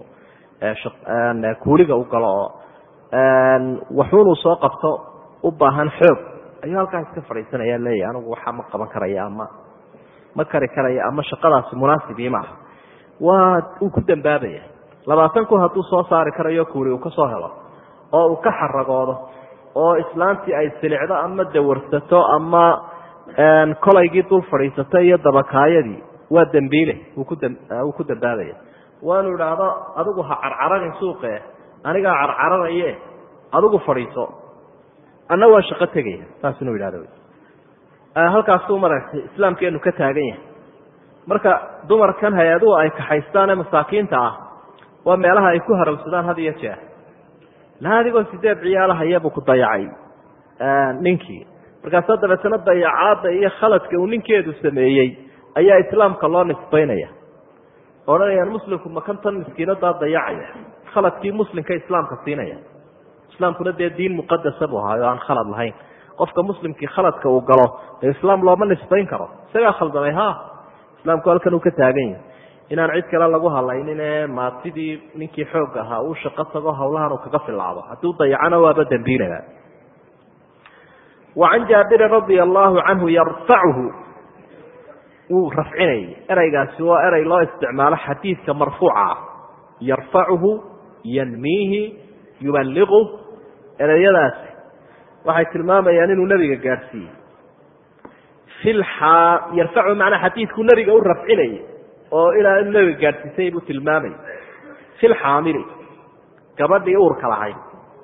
kuuliga u galo oo waxuunuu soo qabto u baahan xoog ayuu halkaa iska fadhiisanaya leeyahy anigu waxaa ma qaban karaya ama ma kari karaya ama shaqadaasi munaasibii maaha waa uu ku dambaabaya labaatan kun hadduu soo saari karayo kuuli uu ka soo helo oo uu ka xaragoodo oo islaantii ay silicdo ama dawarsato ama kolaygii dul fadhiisato iyo dabakaayadii waa dembiile wuu ku dambaabaya waanu idhaahdo adigu ha carcararin suuqe anigaa carcararaye adigu fadhiiso anna waa shaqo tegaya saas inuu yidhahdo halkaasuu maaragtay islaamkeenu ka taagan yahay marka dumarkan hay-aduhu ay kaxaystaan ee masaakiinta ah waa meelaha ay ku harawsadaan had iyo jeer la adigoo sideed ciyaalahayabuu ku dayacay ninkii markaasa dabeetana dayacaadda iyo khaladka uu ninkeedu sameeyey ayaa islaamka loo nisbaynaya odhanayaan muslimku makantan miskiinadaa dayacaya khaladkii muslimka islaamka siinaya islaamkuna dee diin muqadasa buu ahaay oo aan khalad lahayn qofka muslimkii khaladka uu galo dee islaam looma nisbayn karo isagaa khaldamay ha islaamku halkan uu ka taagan yahay inaan cid kale lagu hadlaynin ee maatidii ninkii xoog ahaa uu shaqo tago hawlahan uu kaga filaado hadduu dayacana waaba dembiilaba wa can jaabirin radia allahu canhu yarfacuhu wuu rafcinayay ereygaasi waa erey loo isticmaalo xadiidka marfuuca ah yarfacuhu yanmiihi yuballiqu ereyadaasi waxay tilmaamayaan inuu nebiga gaadhsiiyey yarfacu macnaa xadiidku nebiga u rafcinayay oo ilaa inuu nebiga gaadhsiisay buu tilmaamayay fi lxaamili gabadhii uurka lahayd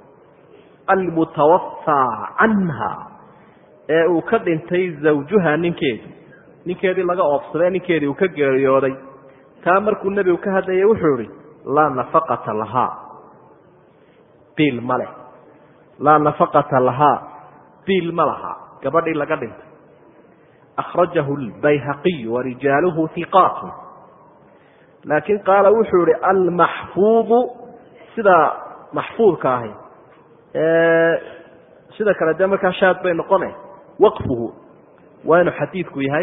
almutawafaa canha ee uu ka dhintay zawjuha ninkeedi ninkeedii laga oobsaday ninkeedii uu ka geeriyooday taa markuu nebigu ka hadlayay wuxuu ihi laa nafaqata lahaa biil ma leh laa nafaqata lahaa biil ma laha gabadhii laga dhintay akhrajahu lbayhaqiyu warijaaluhu hiqaatun laakiin qaala wuxuu ihi almaxfuudu sida maxfuudka ahi sida kale dee markaa shaad bay noqone waqfuhu waa inuu xadiidku yahay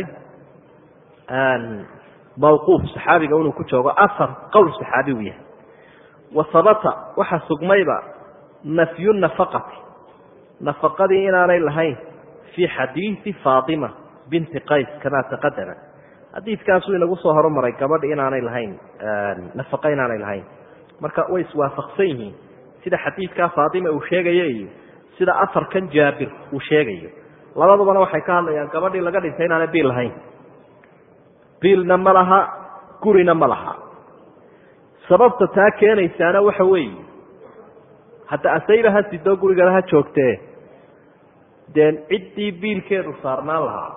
mawquuf saxaabiga inuu ku joogo asar qowl saxaabigu yahay wa habata waxa sugmayba nafyu nafaqati nafaqadii inaanay lahayn fii xadiidi faatima binti qays kamaa taqadama xadiidkaasuu inagu soo horumaray gabadh inaanay lahayn nafaqa inaanay lahayn marka way iswaafaqsan yihiin sida xadiidkaa faatima uu sheegayo iyo sida afarkan jaabir uu sheegayo labadubana waxay ka hadlayaan gabadhii laga dhintay inaanay biil lahayn biilna ma laha gurina ma laha sababta taa keenaysaana waxa weeye hadda asayba ha sidoo gurigana ha joogtee dee ciddii biilkeedu saarnaan lahaa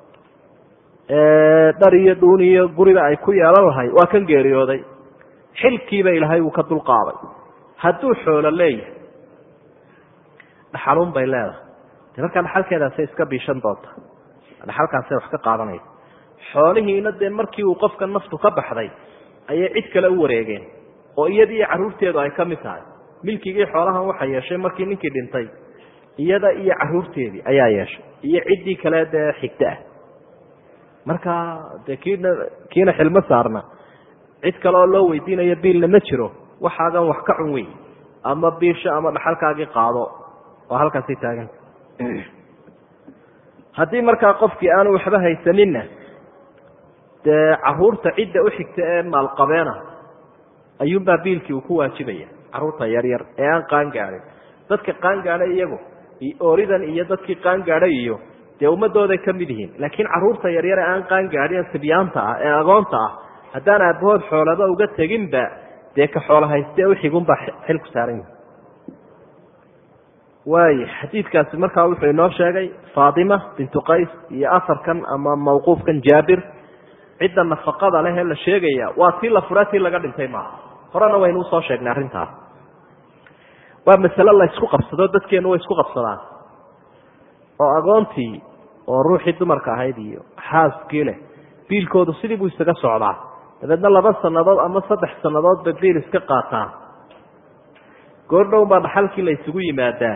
dhar iyo dhuun iyo guriga ay ku yeelan lahay waa kan geeriyooday xilkiiba ilaahay uu ka dulqaaday hadduu xoolo leeyahay dhaxaluun bay leedahay de markaa dhaxalkeedaasay iska biishan doonta dhaxalkaasay wax ka qaadanaysa xoolihiina dee markii uu qofka naftu ka baxday ayay cid kale u wareegeen oo iyadii caruurteedu ay ka mid tahay milkigii xoolahan waxa yeeshay markii ninkii dhintay iyada iyo caruurteedii ayaa yeeshay iyo ciddii kale dee xigta ah marka dee kiina kiina xilmo saarna cid kale oo loo weydiinayo biilna ma jiro waxaagan wax ka cun wey ama biisha ama dhaxalkaagii qaado oo halkaasay taaganta haddii markaa qofkii aanu waxba haysaninna dee caruurta cidda u xigta ee maalqabeena ayuunbaa biilkii uu ku waajibaya caruurta yaryar ee aan qaan gaadhin dadka qaan gaadhay iyagu ooridan iyo dadkii qaan gaadhay iyo dee ummadooday ka mid yihiin laakiin caruurta yaryar ee aan qaan gaadhin sibyaanta ah ee agoonta ah haddaan aabbahood xoolaba uga teginba dee ka xoolo hayste uxigunbaa xilku saaran yahi waay xadiidkaasi markaa wuxuu inoo sheegay faatima bintu qays iyo afarkan ama mawquufkan jaabir cidda nafaqada leh ee la sheegaya waa tii la furaa tii laga dhintay maaha horena waynu usoo sheegnay arrintaas waa masale la isku qabsado dadkeenu way isku qabsadaan oo agoontii oo ruuxii dumarka ahayd iyo xaaskii leh biilkoodu sidii buu isaga socdaa dabeedna laba sannadood ama saddex sannadoodba biil iska qaataan goordhown baa dhaxalkii la isugu yimaadaa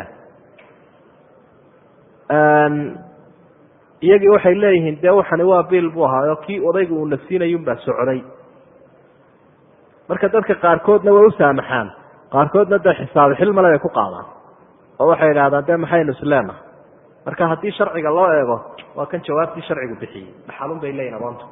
iyagii waxay leeyihiin dee waxani waa biil buu ahaayo kii odayga uuna siinayunbaa socday marka dadka qaarkoodna way u saamaxaan qaarkoodna dee xisaabi xilmale bay ku qaadaan oo waxay idhahdaan dee maxaynu isleenaha marka haddii sharciga loo eego waa kan jawaabtii sharcigu bixiyey dhaxalun bay leeyihin agoonta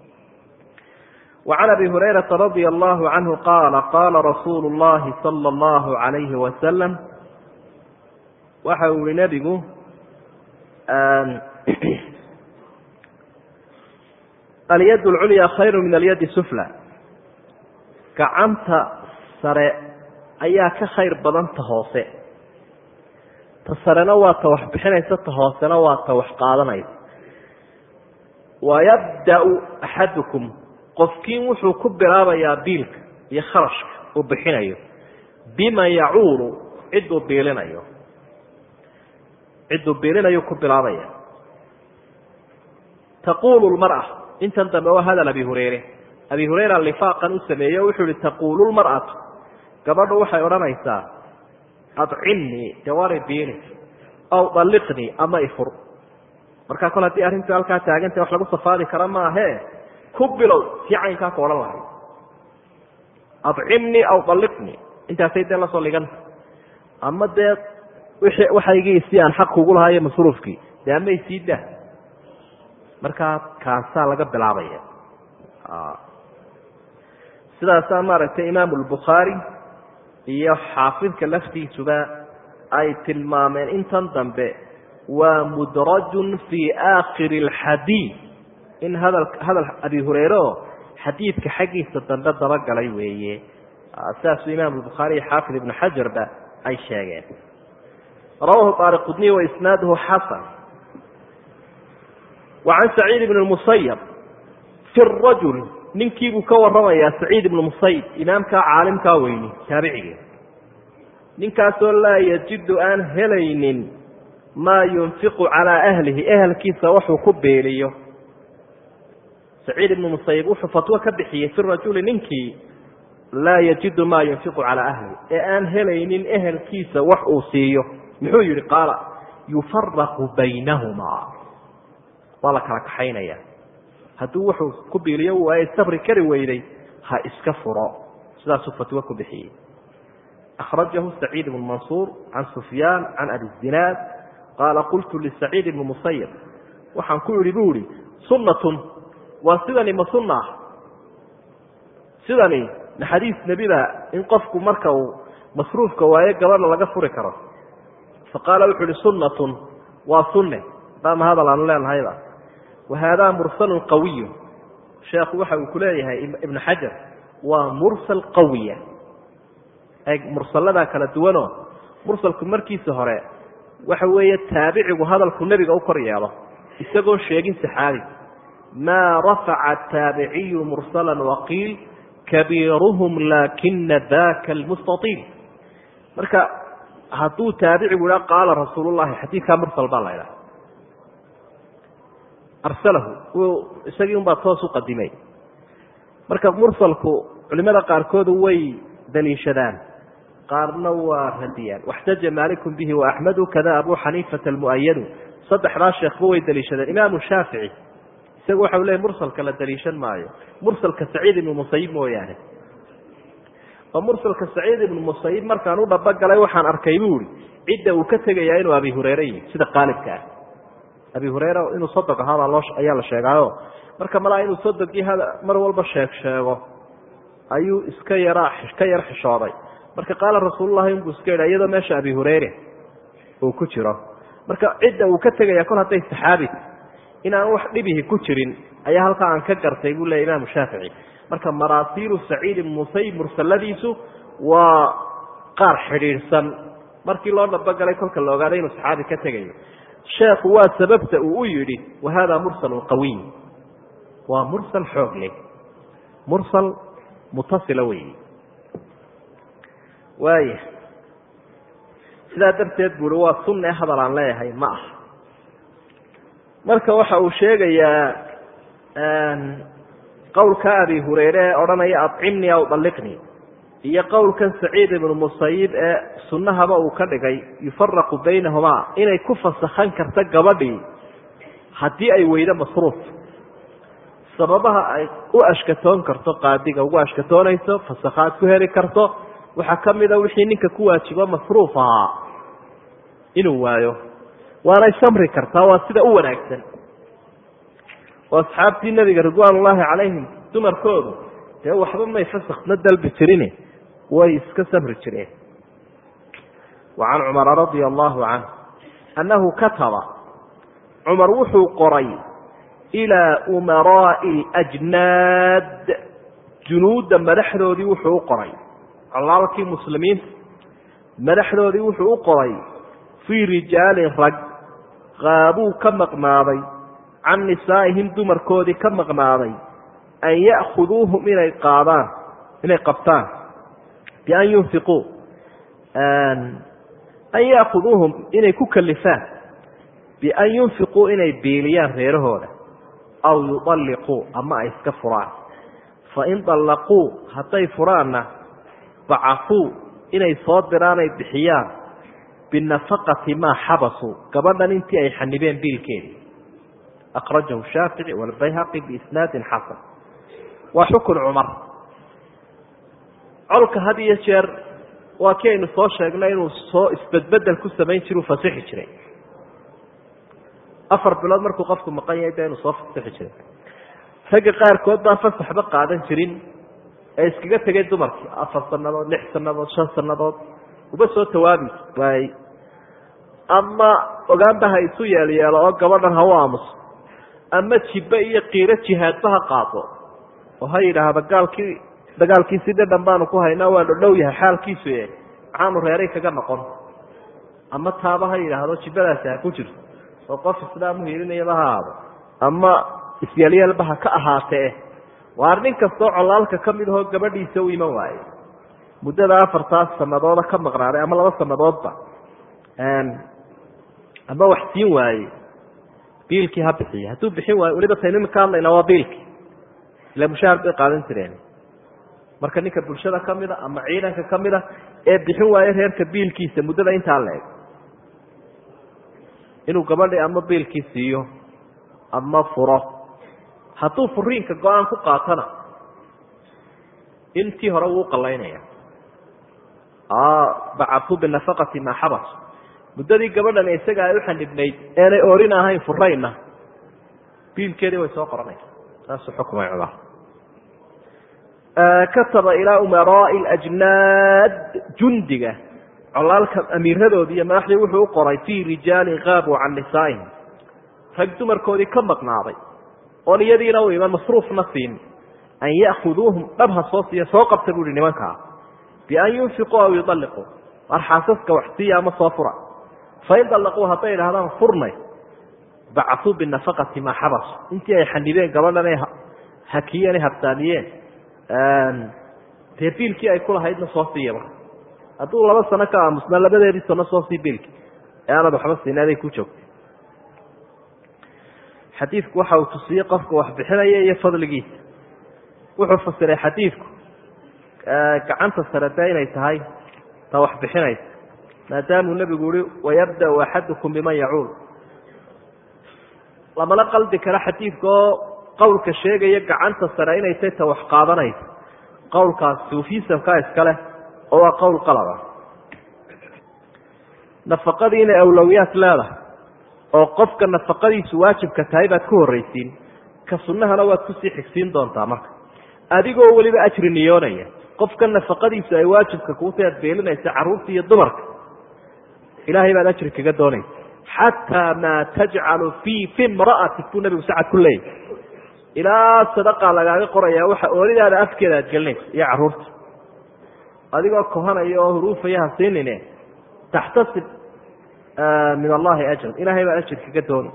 وعn abi هurayرaةa رadي الlه عanه qاala qاala rasuul الlahi slى الlه عalayه وasلم waxa uu yihi nebigu alyad اlculya khayr min alyad suflى gacanta sare ayaa ka khayr badan ta hoose ta sarena waa ta wax bixinaysa ta hoosena waa ta wax qaadanaysa wayabdأ axadكم qofkiin wuxuu ku bilaabayaa biilka iyo kharashka uu bixinayo bima yacuulu ciduu biilinayo ciduu biilinayo ku bilaabaya taquulu lmar'a intan dambe waa hadal abi hureyre abi hureyra lifaaqan u sameeye o wuxuu ihi taquulu lmar'atu gabadhu waxay odhanaysaa adcimnii dewari biili aw dalliqnii ama ifur markaa kol haddii arrintu halkaa taaganta wax lagu safaadi kara maahe ku bilow sii caynkaa ka odhan lahay adcimnii aw dalliqnii intaasay dee lasoo liganta ama dee wixii waxaygii si aan xaq kugu lahaayo masruufkii dee amay sii dah markaa kaasaa laga bilaabaya sidaasaa maaragtay imaamu lbukhaari iyo xaafidka laftiisuba ay tilmaameen intan dambe waa mudrajun fii aakhiri alxadiid in hadal hadal abi hureyre oo xadiidka xaggiisa dambe dabagalay weeye sidaasuu imaamu bukhaari iyo xaafid ibnu xajarba ay sheegeen rawahu taariqudniy wa isnaaduhu xasan wa can saciid ibn musayab fi rajul ninkiibuu ka waramayaa saciid ibnu musayib imaamkaa caalimkaa weyni taabicigii ninkaasoo laa yajidu aan helaynin maa yunfiqu calaa ahlihi ehelkiisa waxuu ku beeliyo saciid ibnu musayib wuxuu fatwo ka bixiyey fi rajuli ninkii laa yajidu maa yunfiqu calaa ahlihi ee aan helaynin ehelkiisa wax uu siiyo muxuu yihi qaala yufaraqu baynahumaa waa la kala kaxaynaya hadduu wuxuu ku biiliyo waaye sabri kari weyday ha iska furo sidaasuu fatwo ku bixiyey akhrajahu saciid ibnu mansuur can sufyaan can abi zinaad qaala qultu lisaciid ibni musayib waxaan ku idhi bu ihi sunnatun waa sidani ma sunna ah sidani ma xadiis nebida in qofku marka uu masruufka waayo gabadha laga furi karo faqaala wuxuu ihi sunnatun waa sunne daama hadal aanu leenahayba wa haadaa mursalun qawiyu sheekhu waxa uu ku leeyahay ibnu xajar waa mursal qawiya mursalladaa kala duwanoo mursalku markiisa hore waxa weeye taabicigu hadalku nebiga u kor yeelo isagoon sheegin saxaabi maa rafaca taabiciyu mursala waqiil kabiiruhum laakina daka almustaiil marka hadduu taabicigu idha qaala rasuul llahi xadiidkaa mursal baa la idhaha arsalahu isagii un baa toos u qadimay marka mursalku culimada qaarkood way daliishadaan qaarna waa radiyaan waxtaja maalikum bihi waaxmedu kada abu xaniifata almu'ayadu saddexdaa sheekhba way daliishadeen imaamu shaafici isagu waxa u leeyay mursalka la daliishan maayo mursalka saciid ibnu musayib mooyaane oo mursalka saciid ibnu musayib markaan u dhabogalay waxaan arkay bu ihi cidda uu ka tegayaa inuu abi hureyre yihi sida qaalibka ah abi hureyre inuu sodog ahaabaa loo ayaa la sheegaayo marka malaa inuu sodogii mar walba sheeg sheego ayuu iska yaraa ka yar xishooday marka qaala rasuululahi inbuu iska yidha iyadoo meesha abi hureyre uu ku jiro marka cidda uu ka tegaya kol hadday saxaabi in aan wax dhibihi ku jirin ayaa halkaa aan ka gartay buu leya imaamu shaafici marka maraasiilu saciid ibn musayib mursaladiisu waa qaar xidhiidhsan markii loo dhabogalay kolka la ogaaday inuu saxaabi ka tegayo sheekhu waa sababta uu u yidhi wa hada mursalun qawiy waa mursal xoog leh mursal mutasila weyi waaya sidaa darteed buu uhi waa sunne hadal aan leeyahay ma aha marka waxa uu sheegayaa qowlka abi hureyre ee odhanaya acimnii aw dalliqnii iyo qowlkan saciid ibnu musayib ee sunnahaba uu ka dhigay yufaraqu baynahumaa inay ku fasakhan karto gabadhii haddii ay weydo masruuf sababaha ay u ashkatoon karto qaadiga ugu ashkatoonayso fasakhaad ku heli karto waxaa ka mida wixii ninka ku waajibo masruuf ahaa inuu waayo waanay samri kartaa waa sida u wanaagsan oo asxaabtii nebiga ridwaan ullaahi calayhim dumarkoodu dee waxba may fasakna dalbi jirin way iska samri jireen wa can cumara radia allahu canh annahu kataba cumar wuxuu qoray ilaa umaraa'i ajnaad junuudda madaxdoodii wuxuu u qoray colaalkii muslimiinta madaxdoodii wuxuu u qoray fii rijaalin rag qaabuu ka maqnaaday can nisaa'ihim dumarkoodii ka maqnaaday an ya'khuduuhum inay qaadaan inay qabtaan bian yunfiquu an ya'khuduuhum inay ku kalifaan bian yunfiquu inay biiliyaan reerahooda aw yudalliquu ama ay iska furaan fain dallaquu hadday furaanna bacafuu inay soo diraan ay bixiyaan binafaqati maa xabasuu gabadhan intii ay xanibeen biilkeedii akhrajahu shaafici walbayhaqi biisnaadin xasan waa xukun cumar colka had iyo jeer waa kii aynu soo sheegnay inuu soo isbedbedel ku samayn jira u fasixi jiray afar bilood markuu qofku maqan yahay de inuu soo fasixi jiray ragga qaarkood baan fasaxba qaadan jirin ee iskaga tegay dumarkii afar sanadood lix sanadood shan sanadood uba soo tawaabi waayey ama ogaanba ha isu yeelyeelo oo gabadhan ha u aamuso ama jibbe iyo qiiro jihaadba ha qaado oo ha yidhaahda gaalkii dagaalkiisi dhadhan baanu ku haynaa waa dhodhow yahay xaalkiisu e maxaanu reeray kaga noqon ama taaba ha yidhaahdo jibbadaasi ha ku jirto oo qof islaamu hiilinayaba ha aado ama isyeelyeelba ha ka ahaatee waar nin kastoo colaalka ka mid ahoo gabadhiisa u iman waaye muddada afartaas sanadooda ka maqnaaday ama laba sanadoodba ama wax siin waaye biilkii ha bixiya hadduu bixin waayo weliba taynu imika hadlayna waa biilkii ila mushaahar bay qaadan jireen marka ninka bulshada ka mida ama ciidanka ka mida ee bixin waayo reerka biilkiisa muddada intaa la eg inuu gabadhi ama biilkii siiyo ama furo hadduu furiinka go-aan ku qaatana intii hore wuu qalaynaya bacatu binafaqati maa xabas muddadii gabadhan isaga ay u xanibnayd eenay oorin ahayn furayna biilkeedii way soo qoranaysa saasuu xukumay cumar kataba ilaa umaraa'i ajnaad jundiga colaalka amiiradoodii iyo madaxdii wuxuu u qoray fii rijaalin qaabuu can nisaa'ihim rag dumarkoodii ka maqnaaday oon iyadiina u iman masruufna siin an ya'khuduuhum dhab ha soo siiya soo qabta buu ihi nimankaa bian yunfiquu aw yudalliquu war xaasaska wax siiya ama soo fura fain dallaquu hadday idhahdaan furnay bacasuu binafaqati maa xabasu intii ay xanibeen gabadhan ay hakiyeen ay habsaamiyeen dee biilkii ay kulahaydna soo siiya marka hadduu laba sano ka aamusnaa labadeedii sano soo sii biilki ee aanad waxba siin aday ku joogtay xadiidku waxa uu tusiyey qofka wax bixinaya iyo fadligiisa wuxuu fasiray xadiidku gacanta sare dee inay tahay ta wax bixinaysa maadaamuu nebigu yihi wayabda'u axadukum biman yacuul lamala qaldi karo xadiidka oo qowlka sheegaya gacanta sare inay tahay ta wax qaadanaysa qowlkaas suufisamkaa iska leh oo waa qowl qalaba nafaqadii inay awlowiyaad leedahay oo qofka nafaqadiisu waajibka tahay baad ku horraysiin ka sunnahana waad kusii xigsiin doontaa marka adigoo weliba ajri niyoonaya qofka nafaqadiisu ay waajibka kuutahay ad beelinaysa carruurta iyo dumarka ilaahay baad ajri kaga doonaysa xataa maa tajcalu fii fi imra'atik buu nabigu sacad ku leeyahy ilaa sadaqa lagaaga qoraya waxa oolidaada afkeeda aad gelinaysa iyo caruurta adigoo kohanaya oo huruufaya ha siinine taxtasib min allahi ajran ilahay baa ajir kaga dooni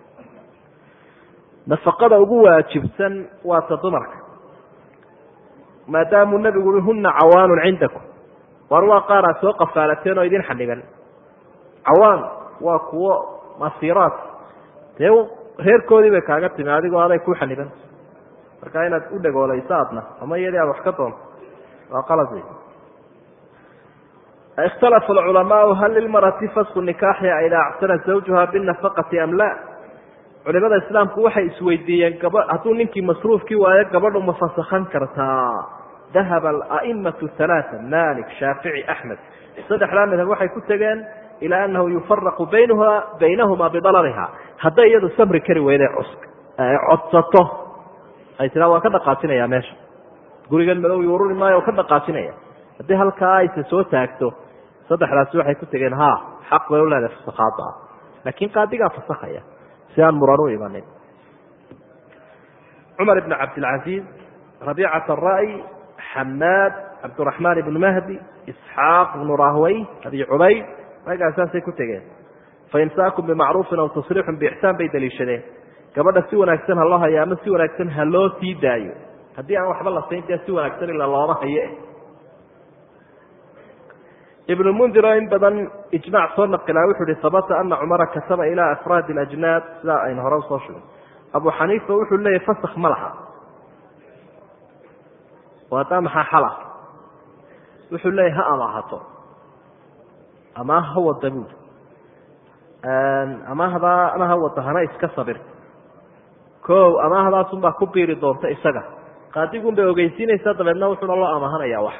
nafaqada ugu waajibsan waa ta dumarka maadaamuu nabigu ui huna cawaanun cindakum war waa qaar aad soo qafaalateen oo idin xaniban cawaan waa kuwo masiiraat dee reerkoodii bay kaaga timi adigoo aday ku xaniban marka inaad u dhagoolayso adna ama iyadii aad wax ka doonto waa qalad wey ikhtalafa alculamaau hal lilmarati fasku nikaaxiha idaa actana zawjuha binafaqati am la culimada islaamku waxay isweydiiyeen gaba hadduu ninkii masruufkii waayo gabadhu ma fasakhan kartaa dahaba alaimatu halaaa malik shaafici axmed saddexdaa madhab waxay ku tegeen ilaa anahu yufaraqu baynha baynahuma bidalaliha hadday iyadu samri kari weyday codsato ay tiraa waan ka dhaqaajinaya meesha gurigan madow ururi maayo ka dhaqaajinaya haddii halkaa ayse soo taagto saddexdaasi waxay ku tegeen ha xaq bay u leedahay fasakhaada ah laakiin qaadigaa fasakhaya si aan muran u imanin cumar ibn cabdilcaziiz rabiicat ara'y xamaad cabdiraxmaan ibnu mahdi isxaaq ibnu rahwey abi cubayd raggaa saasay ku tegeen faimsaakun bimacruufin aw tasriixun biixsaan bay daliishadeen gabadha si wanaagsan ha loo hayo ama si wanaagsan ha loo sii daayo haddii aan waxba la sayn dee si wanaagsan ila looma haye ibnu mundir oo in badan ijmac soo naqilaa wuxuu ihi habata ana cumara kataba ilaa afraadi alajnaad sidaa aynu hore usoo shugay abu xaniifa wuxuu leeyahy fasak ma laha oo haddaa maxaa xala wuxuu leeyahy ha amaahato ama ha wada buud amaahdaa ama ha wada hana iska sabir ko amaahdaasunbaa ku biiri doonta isaga qaadigun bay ogeysiinaysaa dabeedna wuxuuna loo amaahanaya wax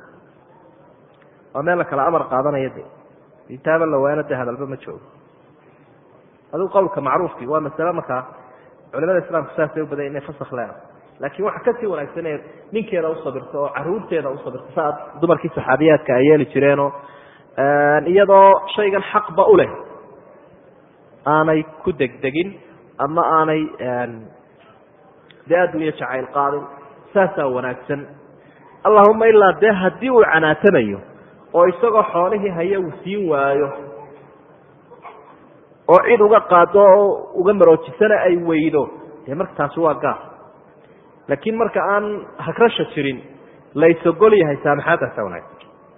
waa meel la kala amar qaadanaya de kitaaba la waana de hadalba ma joogo adigu qowlka macruufki waa masale markaa culimada islaamku saasay u baday inay fasak leedahay laakiin waxa kasii wanaagsan ee ninkeeda usabirto oo caruurteeda usabirto saa dumarkii saxaabiyaadka ay yeeli jireenoo iyadoo shaygan xaqba u leh aanay ku degdegin ama aanay dee addunya jacayl qaadin saasaa wanaagsan allahuma ilaa dee haddii uu canaatanayo oo isagoo xoolihii haya uu siin waayo oo cid uga qaado oo uga maroojisana ay weydo dee marka taasi waa gaar laakiin marka aan hagrasha jirin laysogol yahay saamaxaadaasa wanaagsan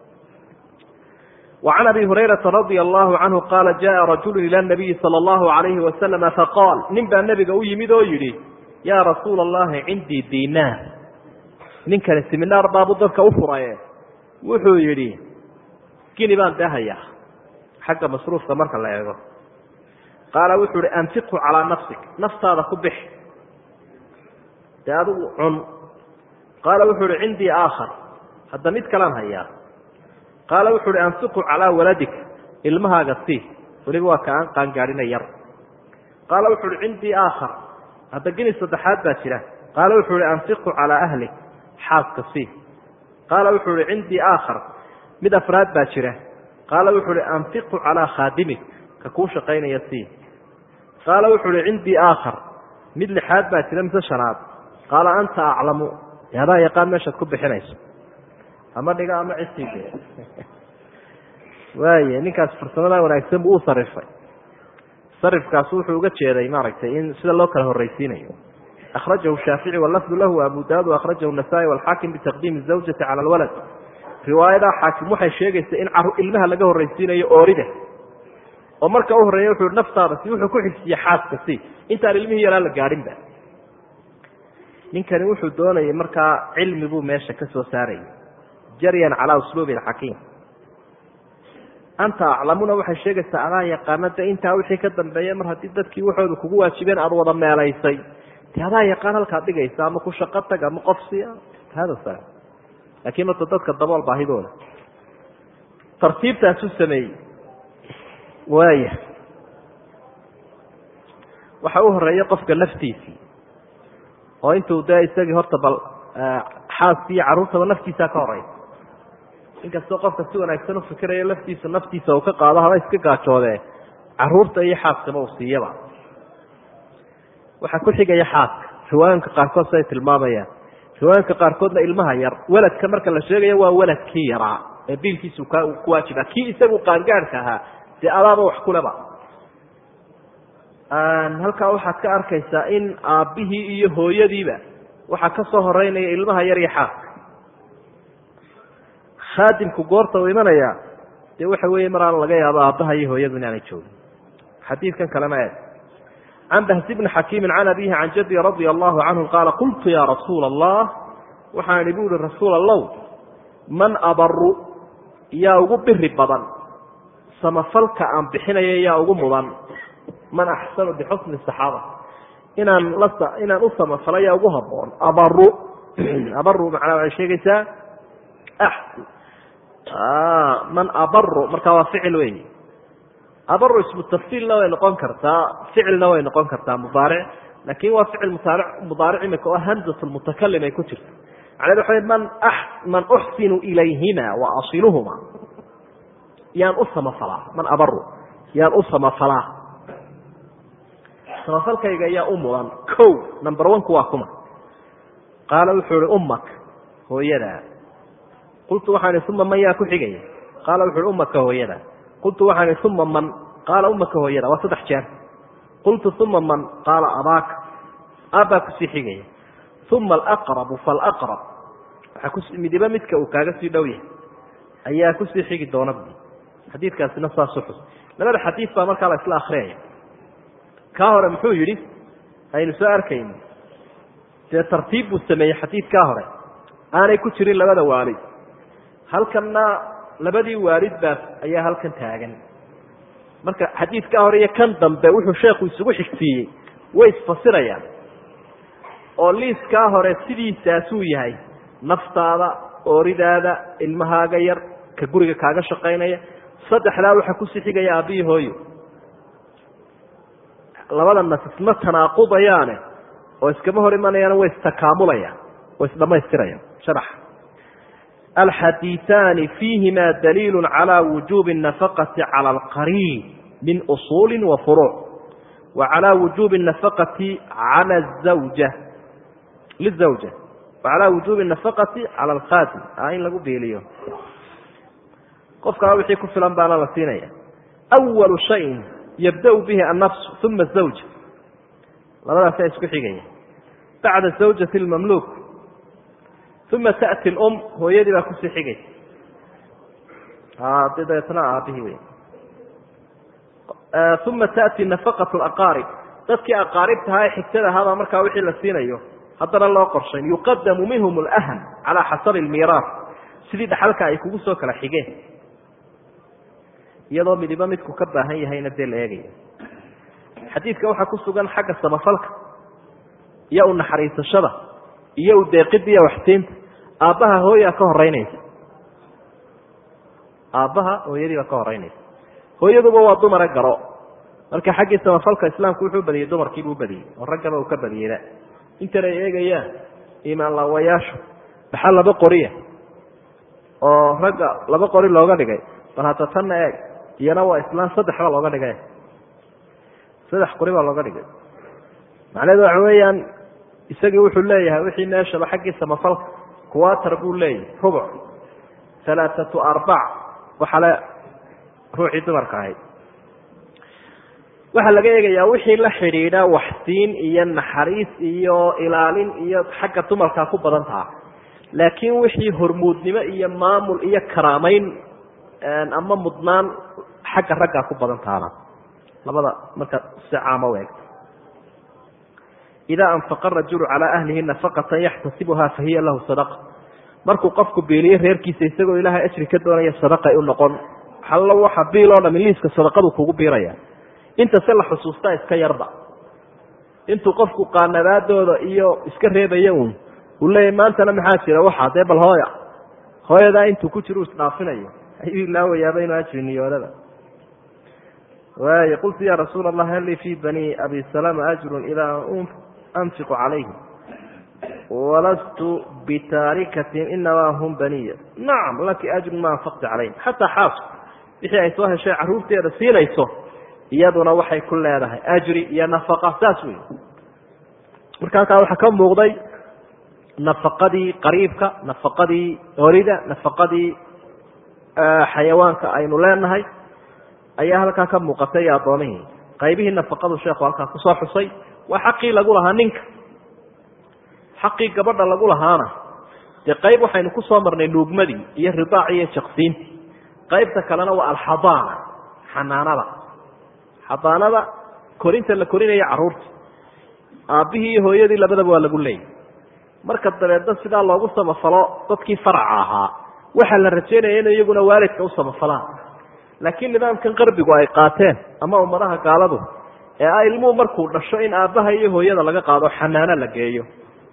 وعن أبي هريرة رضي الله عنه قال جاء رجل إلى النبي صلى الله عليه وسلم فقال nin baa نبga u yimid oo yihi يا رasuuل اللhi عindيi dيnاr ninkani seminaar baabu dadka u furaye wuxuu yihi gini baan dee haya xagga masruufka marka la eego qaala wuxuu ihi أنfiqhu calىa نafsik naftaada ku bix dee adigu cun qaala wuxuu ihi cindii aakhar hadda mid kalaan hayaa qaala wuxu uhi anfiqu calaa waladik ilmahaaga sii weliba waa ka aan qaangaadhina yar qaala wuxu uhi cindii aakhar hadda gini saddexaad baa jira qaala wuxuu uhi anfiqu calaa ahlik xaaska sii qaala wuxuu uhi cindii aakhar mid afraad baa jira qaala wuxuu uhi anfiqu calaa khaadimik ka kuu shaqaynaya sii qaala wuxuu uhi cindii aakhar mid lixaad baa jira mise shanaad qaala anta aclamu dee adaa yaqaan meeshaad ku bixinayso ama dhiga ama cidsiide waaya ninkaas farsamadaa wanaagsan buu u sarifay sarifkaas wuxuu uga jeeday maaragtay in sida loo kala horreysiinayo akhrajahu shaafici walafdu lahu abu daud akhrajahu nasaa-i walxaakim bitaqdiimi zawjati cala alwalad riwaayadaa xaakim waxay sheegaysa in ilmaha laga horreysiinayo oorida oo marka u horreeya wuxuu naftaada si wuxuu ku xigsiye xaaska si intaan ilmihii yaraa la gaadhinba ninkani wuxuu doonayay markaa cilmi buu meesha ka soo saarayay jaryan calaa usluubi alxakiim anta aclamuna waxay sheegaysaa adaa yaqaana de intaa wixii ka dambeeya mar haddii dadkii waxooda kugu waajibeen aada wada meelaysay de adaa yaqaan halkaad dhigaysa ama ku shaqo tag ama qofsi hada sa laakiin horta dadka dabool baahidooda tartiibtaasuu sameeyey waaya waxa u horeeya qofka laftiisii oo intuu dee isagii horta bal xaaskii iyo carruurtaba naftiisaa ka horeysa inkastoo qofka si wanaagsan u fikirayo laftiisa naftiisa uu ka qaado haba iska gaajoodee caruurta iyo xaaskaba uu siiyaba waxaa ku xigaya xaaska riwaayinka qaarkood siay tilmaamayaan riwaayinka qaarkoodna ilmaha yar weladka marka la sheegayo waa weladkii yaraa ee biilkiisu ku waajiba kii isagu qaangaadhka ahaa dee adaaba wax kuleba halkaa waxaad ka arkaysaa in aabbihii iyo hooyadiiba waxaa ka soo horeynaya ilmaha yar iyo xaaska khaadimku goorta uu imanaya dee waxa weeye mar aan laga yaabo aabbaha iyo hooyadu inaanay joogin xadiidkan kalena eeg can bahsi bni xakiimin can abihi can jaddi radia allahu canhu qaala qultu yaa rasuula allah waxaan ihi bu uhi rasuul allow man abaru yaa ugu biri badan samafalka aan bixinayo yaa ugu mudan man axsanu bixusni saxaaba inaan la inaan u samafalo yaa ugu haboon abaru abaru macnaa waxay sheegaysaa man abaru markaa waa ficil wey abaru ismu tafsiilna way noqon kartaa ficilna way noqon kartaa mudaaric laakin waa ficil mudaaric mudaaric imika oo hamzat lmutakalim ay ku jirto macnahedu waxa man man uxsinu ilayhima wa asiluhuma yaan u samafalaa man abaru yaan u samafalaa samafalkayga yaa u mudan ko number one-ku waa kuma qaala wuxuu ihi ummak hooyadaa qultu waxaan ihi uma man yaa ku xigaya qaala wuxu uhi ummaka hooyada qultu waxaan ihi uma man qaala ummaka hooyada waa saddex jeer qultu uma man qaala abaaka aabbaa kusii xigaya uma alaqrabu falaqrab waxaa kus midiba midka uu kaaga sii dhow yahay ayaa kusii xigi doona bu xadiidkaasina saasu xus labada xadiid baa markaa la isla akriyaya kaa hore muxuu yidhi aynu soo arkayno dee tartiib buu sameeyey xadiidkaa hore aanay ku jirin labada waalid halkanna labadii waalid baa ayaa halkan taagan marka xadiidkaa hore iyo kan dambe wuxuu sheekhu isugu xigsiiyey way isfasirayaan oo liiskaa hore sidiisaasuu yahay naftaada ooridaada ilmahaaga yar ka guriga kaaga shaqaynaya saddexdaa waxaa kusii xigaya aabbiyi hooyo labada nas isma tanaaqudayaane oo iskama hor imanayaan way istakaamulayaan way isdhamaystirayaan sharax alxadiiثaani fiihima daliilu calى wujubi الnafaqati calى alqariib min usuuli wa furuuc wa calى wujubi الnafaqati calى zawja lizawja wa calى wujubi الnafaqati calى alkhaadim a in lagu biiliyo qofkaa wixii ku filan baana la siinaya awalu shayin yabda bihi annafsu uma zawja labadaasa isku xigaya bacda zawjati lmamluuk uma taأti lum hooyadii baa kusii xigaysa de dabeetna aabihii wey uma taأti nafaqaة اaqaarib dadkii aqaaribtahaa ee xigtada ahaabaa markaa wixii la siinayo haddana loo qorshayn yuqadamu minhum اlأham calى xasabi اlmiiraas sidii dhaxalka ay kugu soo kala xigeen iyadoo midiba midku ka baahan yahayna dee la eegaya xadiidka waxaa ku sugan xagga samafalka iyo u naxariisashada iyo u deeqida iyo waxsiinta aabbaha hooyaa ka horeynaysa aabbaha hooyadii baa ka horeynaysa hooyaduba waa dumare garo marka xaggii samafalka islaamku wuxuu badiyey dumarkiibuu badiyey oo raggaba uu ka badiyeyba intan ay eegayaan imaan laawayaashu maxaa laba qoriya oo ragga laba qori looga dhigay bal hadda tanna eeg iyana waa islaan saddex baa looga dhigay saddex qori baa looga dhigay macnaheedu waxa weeyaan isagii wuxuu leeyahay wixii meeshaba xaggii samafalka kuwatar buu leeyahay rubuc alaaatu arbac waxale ruuxii dumarka ahayd waxaa laga eegayaa wixii la xidhiidha waxsiin iyo naxariis iyo ilaalin iyo xagga dumarkaa ku badan taha laakiin wixii hormuudnimo iyo maamul iyo karaameyn ama mudnaan xagga raggaa ku badan tahana labada marka si caama u eegto idaa anfaqa rajulu calaa ahlihi nafaqatan yaxtasibuha fahiya lahu sadaqa markuu qofku biiliyo reerkiisa isagoo ilaahay ajri ka doonaya sadaqay u noqon hallo waxa biil oo dhami liiska sadaqadu kugu biiraya inta se la xusuustaa iska yarba intuu qofku qaanabaadooda iyo iska reebaya uun uu leeyahy maantana maxaa jira waxaa dee bal hooya hooyadaa intuu ku jiro u isdhaafinayo ayuu ilaawayaaba inuu ajri niyoodaba waay qultu ya rasuul allah hal lii fi bani abi salama ajrun idaa anfiqu calayhim walastu bitaarikatin inamaa hum baniya nacam laki ajrun ma anfaqti calayhim xataa xaasku wixii ay soo heshay caruurteeda siinayso iyaduna waxay ku leedahay ajri iyo nafaqa saas wey marka halkaa waxaa ka muuqday nafaqadii qariibka nafaqadii orida nafaqadii xayawaanka aynu leenahay ayaa halkaa ka muuqatay iyo addoomihii qaybihii nafaqadu sheekhu halkaa kusoo xusay waa xaqii lagu lahaa ninka xaqii gabadha lagu lahaana dee qayb waxaynu kusoo marnay nuugmadii iyo ridaaci iyo jaqsiintii qaybta kalena waa alxadaana xanaanada xadaanada korinta la korinaya carruurta aabbihii iyo hooyadii labadaba waa lagu leeyay marka dabeedna sidaa loogu samafalo dadkii faraca ahaa waxaa la rajaynaya inay iyaguna waalidka u samafalaan laakiin nidaamkan qarbigu ay qaateen ama ummadaha gaaladu ee ah ilmuhu markuu dhasho in aabbaha iyo hooyada laga qaado xanaano la geeyo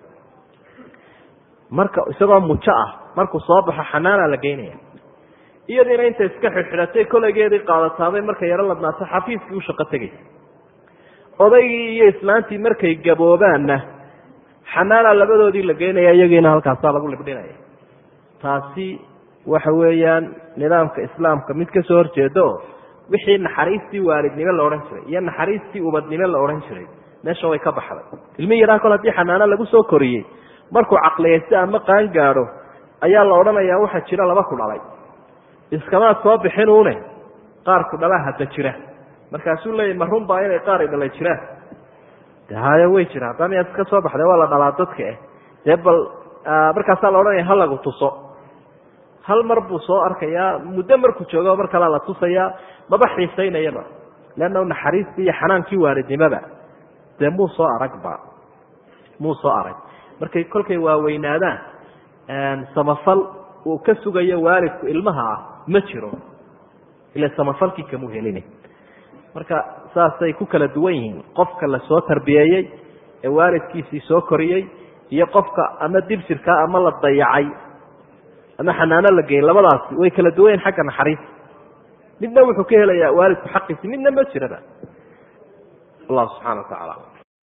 marka isagoo mujo ah markuu soo baxo xanaana la geynaya iyadiina inta iska xidxidhatay koleygeedii qaadataabay markay yaro ladnaato xafiiskii u shaqo tegaysa odaygii iyo islaantii markay gaboobaanna xanaana labadoodii la geynaya iyagiina halkaasaa lagu libdhinaya taasi waxa weeyaan nidaamka islaamka mid ka soo horjeeda oo wixii naxariistii waalidnimo la odhan jiray iyo naxariistii ubadnimo la odhan jiray meesha way ka baxday ilmi yaraa kol haddii xanaano lagu soo koriyey markuu caqliyaysto ama qaan gaadho ayaa la odhanayaa waxaa jira laba ku dhalay iskamaad soo bixinuune qaar ku dhalaa hadda jira markaasuu leeyahy ma runbaa inay qaar i dhalay jiraan de hayo way jira haddana miyaad iska soo baxday waa la dhalaa dadka eh dee bal markaasaa la odhanaya ha lagu tuso hal mar buu soo arkayaa muddo markuu joogo mar kalea la tusayaa maba xiisaynayaba leanna naxariistii iyo xanaankii waalidnimoba dee muu soo aragba muu soo arag markay kolkay waaweynaadaan samafal uu ka sugayo waalidku ilmaha ah ma jiro ila samafalkii kamuu helina marka saasay ku kala duwan yihiin qofka la soo tarbiyeeyey ee waalidkiisii soo koriyey iyo qofka ama dibsirkaa ama la dayacay ama xanaano la geyn labadaasi way kala duwan yihin xagga naxariista midna wuxuu ka helayaa waalidku xaqiisi midna ma jiraba allahu subxana wa tacaala